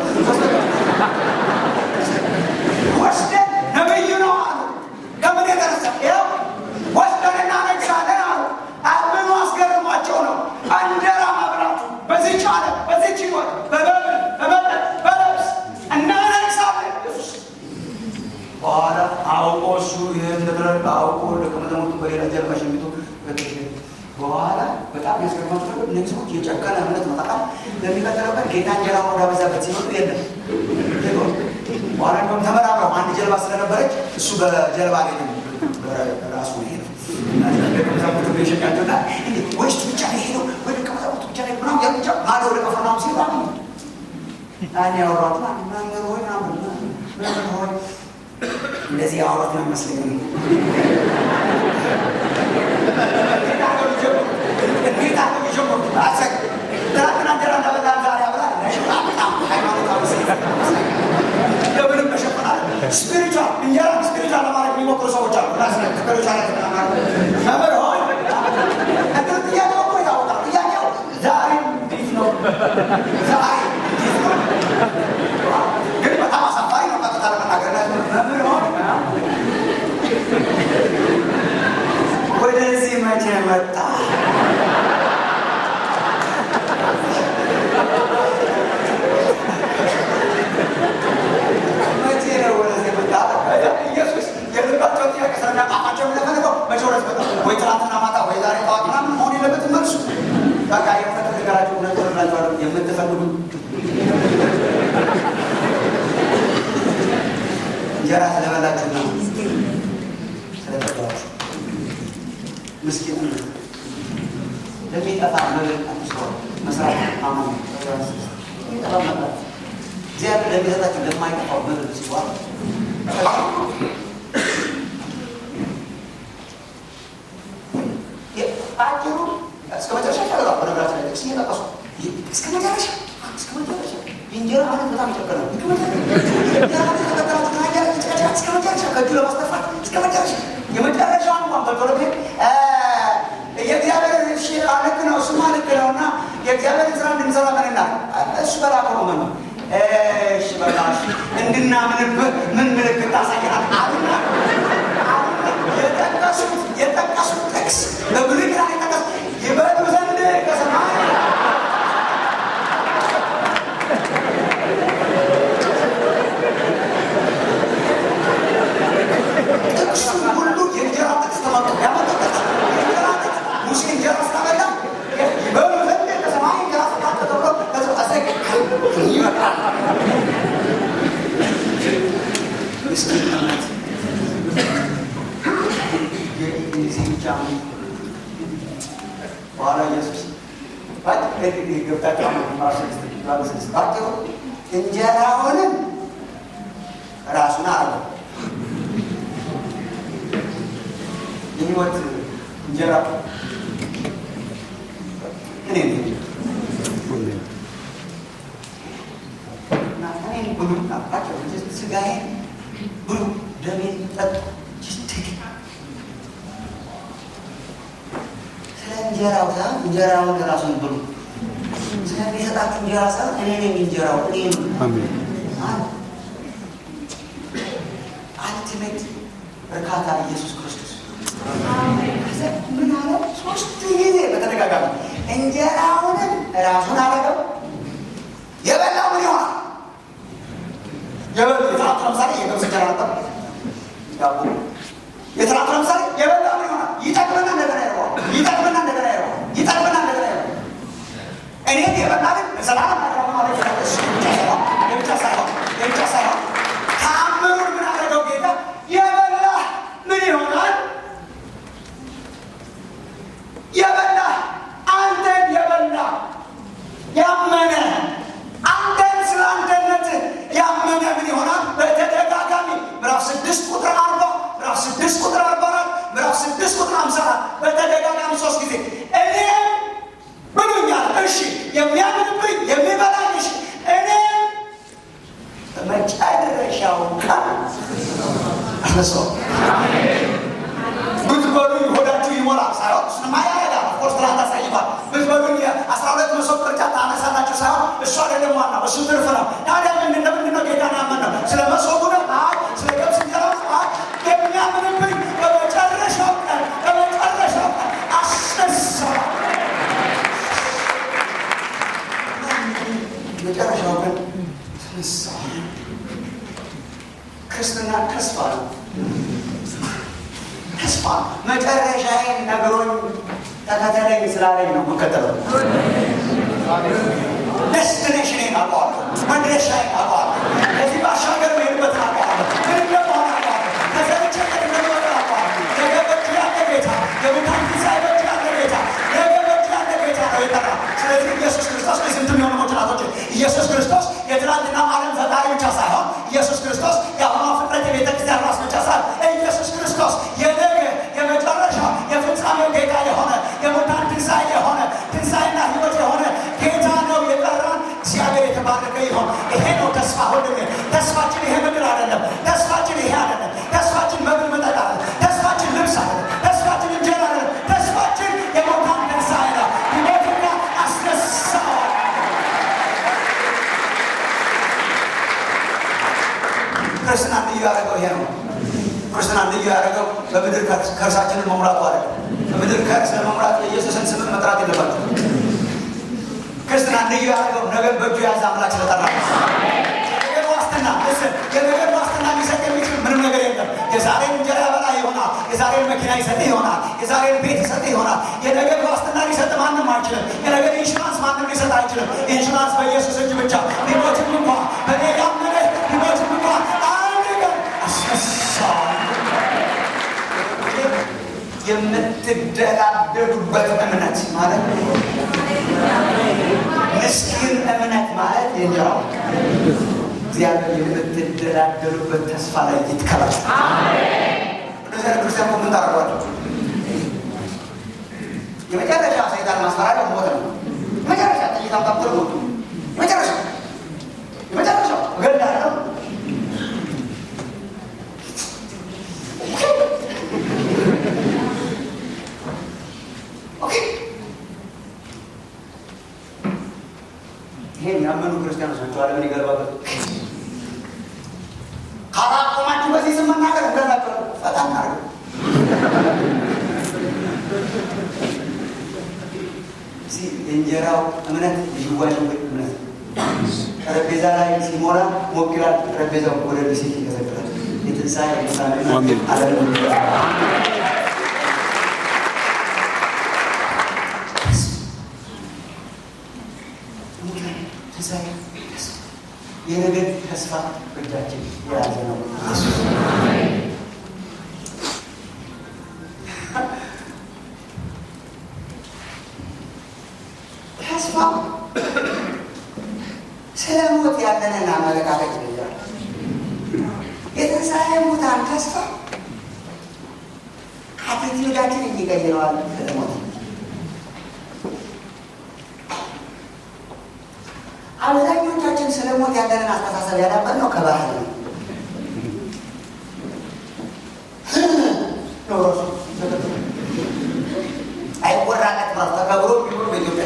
ወስደ ነብዩ ነው አሉ። ከምን የተነሳ ያው ወስደን እናነግሳለን አሉ። አምኑ አስገርሟቸው ነው እንጀራ መብላቱ በዚች ዓለም በዚች ህይወት በበብል በመጠጥ በለብስ እናነግሳለን ኢየሱስ በኋላ አውቆ እሱ ይህን ንብረት አውቆ ደቀ መዛሙርቱ በሌላ ጀርባ ሸሚቶ በኋላ በጣም ያስገርማቸው ነገር እነዚህ ሰዎች የጨከነ እምነት ነው። ታውቃለህ፣ ለሚቀጥለበት ጌታ እንጀራ ወዳበዛበት ሲመጡ የለም በኋላ እንደውም ተመራምረው አንድ ጀልባ ስለነበረች እሱ በጀልባ ላይ ራሱ ይሄ ነው ደቀ መዛሙርቱ የሸኛቸውና ወይስ ብቻ ነው ሄደው ወይ ደቀ መዛሙርቱ ብቻ ላይ ምናምን ያን ብቻ ማዶ ወደ ቀፈርናሆም ሲሄዱ አገኙ። ያን ያወሯት መምህር ሆይ ምናምን መምህር ሆይ እንደዚህ ያወሯት ነው ይመስለኝ እንዴት አድርገው የጀመሩት አሰግ ትናንትና እንጀራ እንዳበላን ዛሬ አብላን በጣም ሃይማኖታዊ ለምንም መሸፈናል ስፒሪቹዋል እንጀራ ስፒሪቹዋል ለማድረግ የሚሞክሩ ሰዎች አሉ። ስፒሪቹዋል መምህር ሆይ እግር ጥያቄው እኮ ይታወቃል። ጥያቄው ዛሬ እንዴት ነው? ዛሬ እንዴት ነው? ግን በጣም አሳፋሪ ነው። ቀጥታ ለመናገር መምህር ሆይ ወደዚህ መቼ መጣ? መቼ ነው ወደዚህ መጣ? ኢየሱስ የልባቸው ጥያቄ ስለሚያጣፋቸው ለፈልገው መቼ ወደዚህ መጣ? ወይ ትናንትና ማታ ወይ ዛሬ ጠዋት ምናምን መሆን የለበትም መልሱ። በቃ የእውነት ነገራቸው እውነት ሆንላቸዋል የምትፈልጉ እንጀራ ስለበላችሁ ነው ስለጠባችሁ ምስኪን ለሚጠፋ መብል አትስሮ መስራት ማመን የሚጠፋ መብላት እግዚአብሔር ለሚሰጣችሁ ለማይጠፋው መብል ሲዋል አጭሩ እስከ መጨረሻ ሻገራ በነገራችን ላይ ጥቅስ እየጠቀሱ እስከ መጨረሻ እስከ መጨረሻ የእንጀራ ማለት በጣም ይጨቀ ነው። እስከ መጨረሻ ከእጁ ለማስጠፋት እስከ መጨረሻ የመጨረሻውን እንኳን በቶሎ የእግዚአብሔር እሺ ልክ ነው፣ እሱማ ልክ ነው እና የእግዚአብሔርን ስራ እንድንሰራ ምንና እሱ በላከ ነው መኑ እሺ በቃ እንድናምንብህ ምን ምልክት ታሳያል? አሉና የጠቀሱት የጠቀሱት ጥቅስ በብሉይ ኪዳን የጠቀሱት ይበሉ ዘንድ ከሰማይ ጥቅሱ ሁሉ የእንጀራ ጥቅስ ተመጡ ያመጡ ጥቅስ የእንጀራ ጥቅስ ሙሴ እንጀራ ስታበላ ይበሉ ዘንድ ከሰማይ እንጀራ ስጣት ተብሎ ተዘቀ ይመጣል። ምስኪንነት የዚህ ብቻ በኋላ ኢየሱስ ገብታቸው ባጭሩ እንጀራውንም ራሱን አረገው የህይወት እንጀራ እኔ ነኝ እና እኔን ብሉ ናባቸው ስጋዬን ብሉ ደሜን ጠጡ ስለ እንጀራው ሳይሆን እንጀራውን ራሱን ብሉ ስለሚሰጣችሁ እንጀራ ሳይሆን እኔ ነኝ እንጀራው እኔ አልቲሜት እርካታ ኢየሱስ ክርስቶስ ምን አለ? ሶስት ጊዜ በተደጋጋሚ እንጀራውንም ራሱን አረገው። የበላው ምን ይሆናል? የበሉ የትናንት ለምሳሌ የገብስ እንጀራ ነበር ዳቦ። የትናንት ለምሳሌ የበላው ምን ይሆናል? ይጠቅምና እንደገና ይረዋል። ይጠቅምና እንደገና ይረዋል። ይጠቅምና እንደገና ይረዋል። እኔም የበላ ግን ዘላለም አድራማ ማለት የብቻ ሳይሆን የብቻ ሳይሆን ተአምሩን ምን አደረገው ጌታ የበላ ምን ይሆናል? የበላ አንተን የበላ ያመነ አንተን ስለ አንተነት ያመነ ምን ይሆናል? በተደጋጋሚ ምዕራፍ ስድስት ቁጥር አርባ ምዕራፍ ስድስት ቁጥር አርባ አራት ምዕራፍ ስድስት ቁጥር አምሳ አራት በተደጋጋሚ ሶስት ጊዜ እኔም ብሉኛል። እሺ የሚያምንብኝ የሚበላኝ እሺ እኔም በመጨረሻው ቀን አነሳው ብትበሉኝ ሆዳችሁ ይሞላል ሳይሆን እሱንማ ያደርጋል። ኦፍኮርስ ትናንት አሳይቷል። ብትበሉኝ አስራ ሁለት መሶብ ቅርጫት ታነሳላችሁ ሳይሆን እሱ አይደለም ዋናው፣ እሱ ትርፍ ነው። ታዲያ ምንድን ነው ምንድን ነው ጌታን ያመን ነው? ስለ መሶቡ ነው? አይ ስለ ገብስ እንጀራ ነው? አይ የሚያምንብኝ በመጨረሻው ቀን በመጨረሻው ቀን አስነሳው። መጨረሻው ቀን ተነሳው። ክርስትና ተስፋ ነው። ተስፋ መጨረሻዬን ነግሮኝ ተከተለኝ ስላለኝ ነው የምከተለው። ደስቲኔሽኔን አውቀዋለሁ፣ መድረሻዬን አውቀዋለሁ። ከዚህ ባሻገር መሄድበትን አውቀዋለሁ። ምን እንደሆነ አውቀዋለሁ። ከዘርቼ እንደሚወጣ አውቀዋለሁ። ነገ በእጁ ያለ ጌታ፣ የሙታን ትንሣኤ በእጁ ያለ ጌታ፣ ነገ በእጁ ያለ ጌታ ነው የጠራ። ስለዚህ ኢየሱስ ክርስቶስ ለስንት የሚሆኑ ሞችናቶች ኢየሱስ ክርስቶስ የትናንትና ዓለም ፈጣሪ ብቻ ሳይሆን ኢየሱስ ክርስቶስ የአሁኗ ፍጥረት የቤተ ክርስቲያን ራስ ብቻ ሳይሆን ኢየሱስ ክርስቶስ የነገ የመጨረሻ የፍጻሜው ጌታ የሆነ የሙታን ትንሣኤ የሆነ ትንሣኤና ሕይወት የሆነ ጌታ ነው የጠራን። እግዚአብሔር የተባረከ ይሆን። ይሄ ነው ተስፋ። ወንድሜ ተስፋችን ይሄ ምድር አይደለም። ተስፋችን ይሄ አይደለም። ተስፋችን መብል መጠጥ አይደለም። ተስፋችን ልብስ አይደለም። ተስፋችን እንጀራ አይደለም። ተስፋችን የሙታን ትንሣኤ ነው። ሕይወትና አስነሳዋል። ክርስትና ልዩ ያደረገው ይሄ ነው። ክርስትና ልዩ ያደረገው በምድር ከርሳችንን መሙላቱ አለ። በምድር ከርስ ለመሙላት የኢየሱስን ስም መጥራት የለባቸው። ክርስትና ልዩ ያደረገው ነገር በእጁ የያዘ አምላክ ስለጠራ የነገር ዋስትና እስን የነገር ዋስትና ሊሰጥ የሚችል ምንም ነገር የለም። የዛሬን እንጀራ ያበላ ይሆናል። የዛሬን መኪና ይሰጥ ይሆናል። የዛሬን ቤት ይሰጥ ይሆናል። የነገር ዋስትና ሊሰጥ ማንም አይችልም። የነገር ኢንሹራንስ ማንም ሊሰጥ አይችልም። ኢንሹራንስ በኢየሱስ እጅ ብቻ። ሊሞትም እንኳን በእኔ ያመነ ሊሞትም እንኳን አንድ ቀን አስነሳዋል። የምትደላደሉበት እምነት ማለት ምስኪን እምነት ማለት የእንጀራው እግዚአብሔር የምትደላደሉበት ተስፋ ላይ ይትከላል። ቅዱስ ክርስቲያን ምን ታደርጓቸው? የመጨረሻ ሰይጣን ማስፈራሪያ ሞት ነው። መጨረሻ ጥይት አምጣብቶ ሞት መጨረሻ የመጨረሻው እገድልሃለሁ ይሄን ያመኑ ክርስቲያኖች ናቸው ዓለምን ይገርባበት። ካላቆማችሁ በዚህ ስም መናገር እንደናገር በጣም ናርገ የእንጀራው እምነት የዥዋዥዌ እምነት ጠረጴዛ ላይ ሲሞላ ሞቅ ይላል። ጠረጴዛው ወደ ቢሴት ይቀዘቅዛል። የትንሣኤ ምሳሌ ዓለም የነገድ ተስፋ እጃችን የያዘ ነው። ተስፋ ስለ ሞት ያለንን አመለካከት ይለያል። የትንሣኤ ሙታን ተስፋ አቲቲዩዳችን የሚቀይረዋል ስለ ሞት አብዛኞቻችን ስለ ሞት ያለንን አስተሳሰብ ያዳበርነው ከባህል ነው። አይወራለት ማለት ተከብሮ ቢኖር በኢትዮጵያ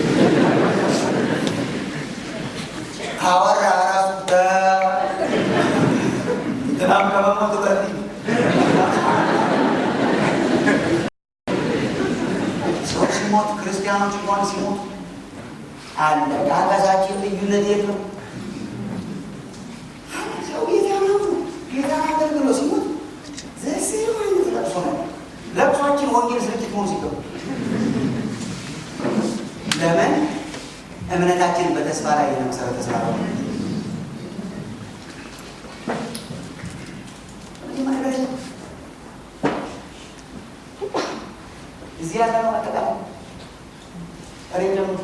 ካወራ ራሱ ትናም ከመሞቱ በፊት ሰው ሲሞት ክርስቲያኖች እንኳን ሲሞቱ አለ ከአጋዛችን ልዩነት የለም። ሰው ጌታ ነው ጌታ አገልግሎ ሲሞት ዘሴ አይነት ለቅሶ ነው። ለቅሷችን ወንጌል ስርጭት መሆን ሲገቡ ለምን እምነታችን በተስፋ ላይ የተመሰረተ ስራ ነው። እዚህ ያለ ነው አጠቃላይ እሬ ጀምሮ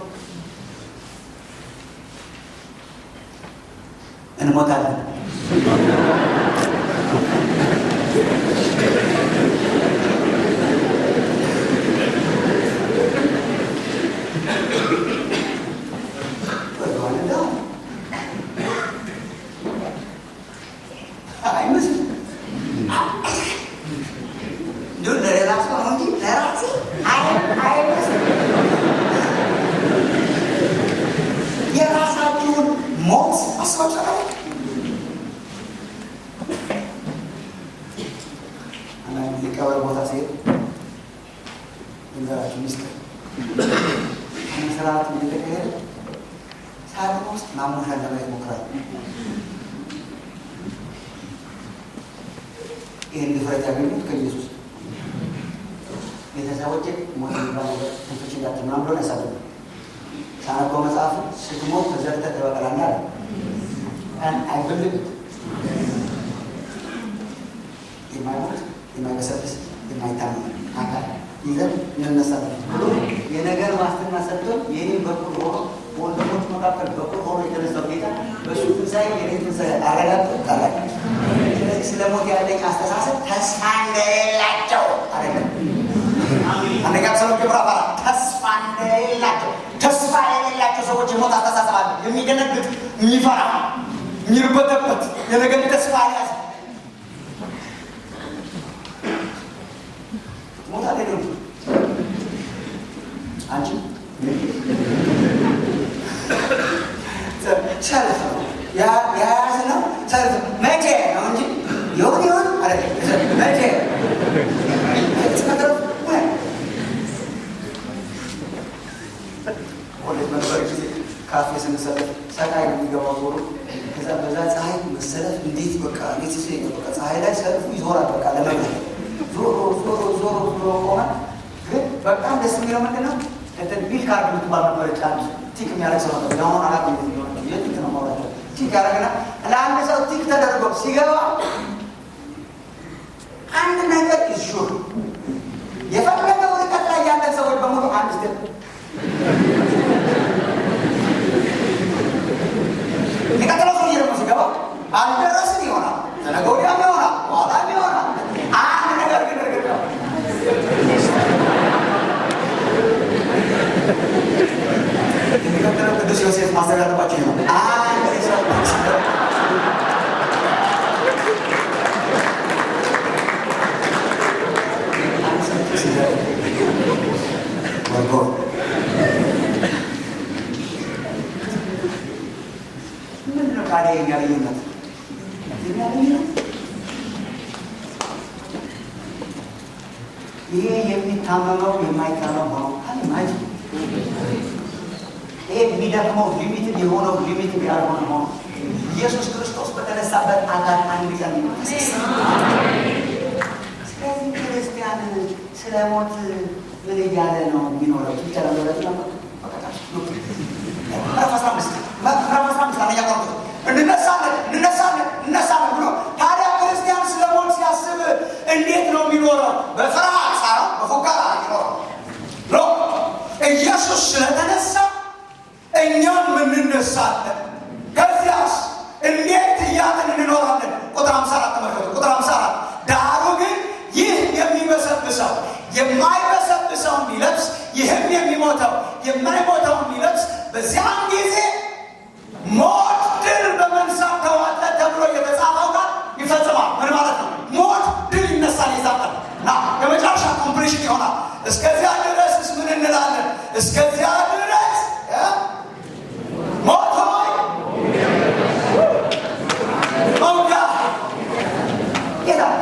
እንሞታለን። አይመስልም። እንዲሁ ለሌላ ሰው ነው እንጂ ለራሴ አይመስልም። የራሳችሁን ሞት አስባችኋል? አንዳንድ ጊዜ ቀብር ቦታ ሲሄድ ንገራችሁ ሚስጥር ስርዓት እንደተካሄደ ሳጥን ውስጥ ማሞሻን ለማየት ሞክራል። ይህን ድፍረት ያገኙት ከኢየሱስ ቤተሰቦች ሞት የሚባል ነገር ትንቶች እንዳትል ምናምን ብሎን ያሳልፉ ሳነበው መጽሐፉ ስትሞት ተዘርተህ ትበቅላለህ አለ። አይብልግ የማይሞት የማይበሰብስ የማይታመን አካል ይዘን እንነሳለን ብሎ የነገር ዋስትና ሰጥቶን የኔን በኩል ሆኖ በወንድሞች መካከል በኩል ሆኖ የተነሳው ጌታ በእሱ ትንሣኤ የኔ ትንሣኤ አረጋግጦ ታላቅ። ስለዚህ ስለ ሞት ያለኝ አስተሳሰብ ተስፋ እንደሌላቸው አይደለም። አንደኛ ተሰሎንቄ ምዕራፍ አራት ተስፋ እንደሌላቸው ተስፋ የሌላቸው ሰዎች የሞት አስተሳሰብ አለ። የሚደነግጥ የሚፈራ የሚርበተበት የነገር ተስፋ ያዝ ሞት አለ አንቺ ሰልፍ ነው የያዝነው ሰልፍ መቼ ነው እንጂ ይሁን ይሁን አለ መቼ ኮሌጅ በነበር ጊዜ ካፌ ስንሰለፍ ሰቃይ ነው የሚገባው ዞሮ ከዛ በዛ ፀሐይ መሰለፍ እንዴት በቃ እንዴት ስ በቃ ፀሐይ ላይ ሰልፉ ይዞራል በቃ ለመግባት ዞሮ ዞሮ ዞሮ ዞሮ ቆመ። ግን በጣም ደስ የሚለው ምንድን ነው እንትን ቢል ካርድ የምትባል ነበረች አንድ ቲክ የሚያደርግ ሰው ነበር። የአሁን አላት የቲክ ነው ማውራቸው ቲክ ያደረግና ለአንድ ሰው ቲክ ተደርጎ ሲገባ አንድ ነገር ይሹር ወርጎ ምንድን ነው ታዲያ የኛ ልዩነት? የኛ ልዩነት ይሄ የሚታመመው የማይታመም ሆኖ ማይ ይሄ የሚደክመው ሊሚትድ የሆነው ሊሚትድ ያልሆነ ሆኖ ኢየሱስ ክርስቶስ በተነሳበት አካል አንድ ቀን ስለዚህ ክርስቲያን ስለ ሞት ምን እያለ ነው የሚኖረው? ብቻ ለመረት ምዕራፍ አስራ አምስት ምዕራፍ አስራ አምስት አንደኛ ቆሮንቶስ እንነሳለን እንነሳለን እንነሳለን ብሎ ታዲያ ክርስቲያን ስለ ሞት ሲያስብ እንዴት ነው የሚኖረው? በፍርሃት ሳይሆን በፉከራ የሚኖረው ሎ ኢየሱስ ስለተነሳ እኛም እንነሳለን። ከዚያስ እንዴት እያለን እንኖራለን? ቁጥር 54 ተመልከቱ። ቁጥር 54 ዳሩ ግን ይህ የሚበሰብሰው የማይበሰብሰውን ቢለብስ ይህም የሚሞተው የማይሞተውን ቢለብስ በዚያን ጊዜ ሞት ድል በመንሳት ተዋጠ ተብሎ የተጻፈው ቃል ይፈጽማል። ምን ማለት ነው? ሞት ድል ይነሳል፣ ይዛጣል እና የመጨረሻ ኮምፕሊሽን ይሆናል። እስከዚያ ድረስስ ምን እንላለን? እስከዚያ ድረስ ሞት ሆይ መውጋ ይላል።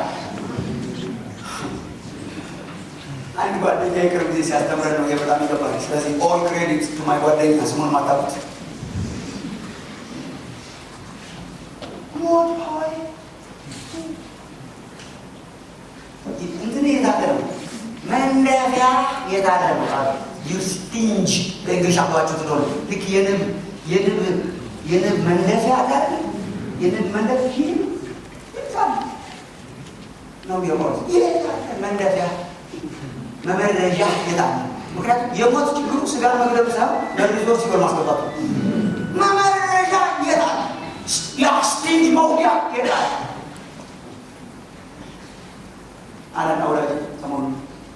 አንድ ጓደኛ የቅርብ ጊዜ ሲያስተምረን ነው የበጣም ይገባል። ስለዚህ ኦል ክሬዲት ቱ ማይ ጓደኛ ስሙን ማታቁት ሞት ሆይ እንትን የታለ ነው መንደፊያ የታለ ነው ዩስቲንጅ በእንግሊሽ አባችሁ ትሆኑ ልክ የንብ የንብ የንብ መንደፊያ አለ አይደል? የንብ መንደፊያ ይህ ነው የሞት ይህ መንደፊያ መመረዣ የታለ? ምክንያቱም የሞት ችግሩ ስጋ መግደሉ ሳይሆን መርዞ ሲሆን ማስገባቱ መመረዣ የታለ? የአስቲንጅ መውጊያ የታለ? አለና ወዳጅ ሰሞኑን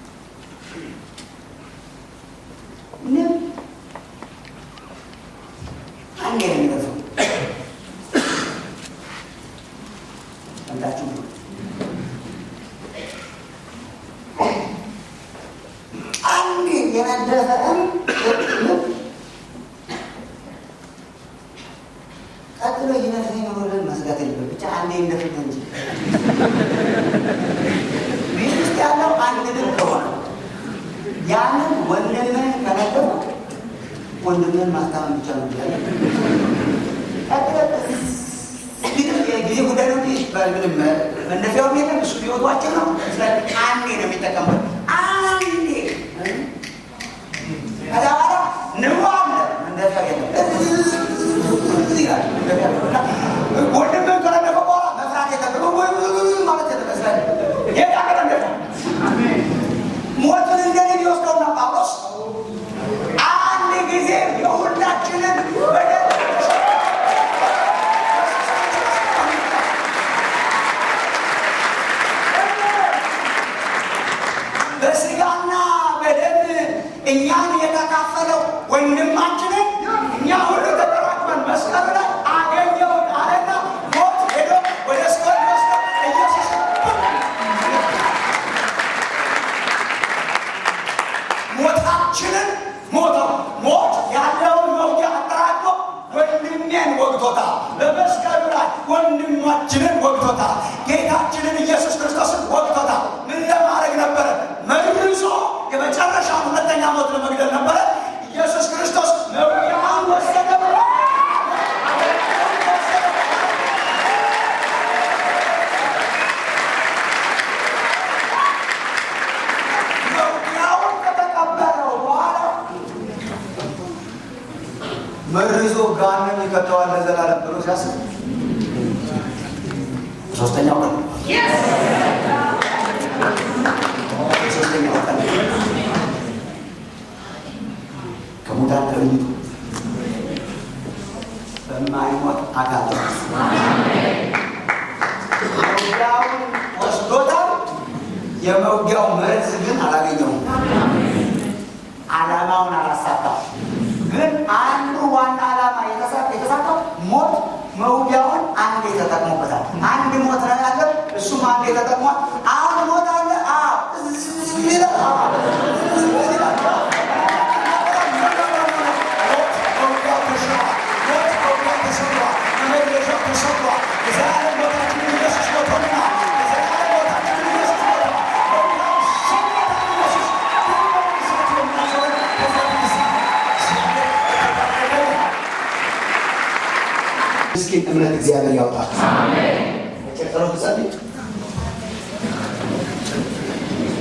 ንብ አንዴ ነው የሚደርሰው። ሰምታችሁ አንዴ የነደፈም ንብ ቀጥሎ ይነድፈኝ ኖሮ ብለን መስጋት የለብን። ብቻ አንዴ እንደፍት እንጂ ቤት ውስጥ ያለው አንድ ንብ ከሆነ ያንን ወንድምህን ከነገሩ ወንድምህን ማስታመን ብቻ ነው ያለ። ጊዜ ጉዳይ ነው። ምንም መነፊያውም የለም እሱ ሊወጧቸው ነው። ስለዚህ አንዴ ነው የሚጠቀሙት። አንዴ ከዛ በኋላ ንቡ አለ መነፊያው የለም። ወንድምህን ከነደፈ በኋላ መፍራት የለብህም ማለት የለም። ስለዚህ የት አቀረንደፈ ሞትን እንደኔ ሊወስደውና ጳውሎስ አንድ ጊዜ የሁላችንን በደል በስጋና በደም እኛን የተካፈለው ወንድማችንን እኛ ሁሉ ተጠራቅመን መስቀል ላይ አገኘሁት አለና ሞት ሄዶ ወደ ስቀል ወስዶ ኢየሱስ ሞታችንን ሞተው ሞት ያለውን መውጊያ አጠራቅሞ ወንድሜን ወግቶታል። በመስቀሉ ላይ ወንድማችንን ወግቶታል። ጌታችንን ኢየሱስ ክርስቶስን ወግቶታል። ምን ለማድረግ ነበረ? መልሶ የመጨረሻውን ሁለተኛ ሞት ለመግደል ነበረ። ኢየሱስ ክርስቶስ መውጊያውን ወሰደ ብሎ መውጊያውን ከተቀበለው በኋላ መርዞ ጋንም ይከተዋል ለዘላለም ብሎ ሲያስብ ሶስተኛው ቀን ሶስተኛው ቀን ከሙታን ተለይቶ በማይሞት አካል መውጊያውን ወስዶታል። የመውጊያው መርዝ ግን አላገኘውም። ዓላማውን አላሳካም። ግን አንዱ ዋና ዓላማ የተሳካው ሞት መውጊያውን አንዴ ተጠቅሞበታል። አንድ ሞት ነው ያለው፣ እሱም አንዴ ተጠቅሟል። አሁን ሞት አለ። ምስኪን እምነት እግዚአብሔር ያውጣል። ጸሎት ጸልይ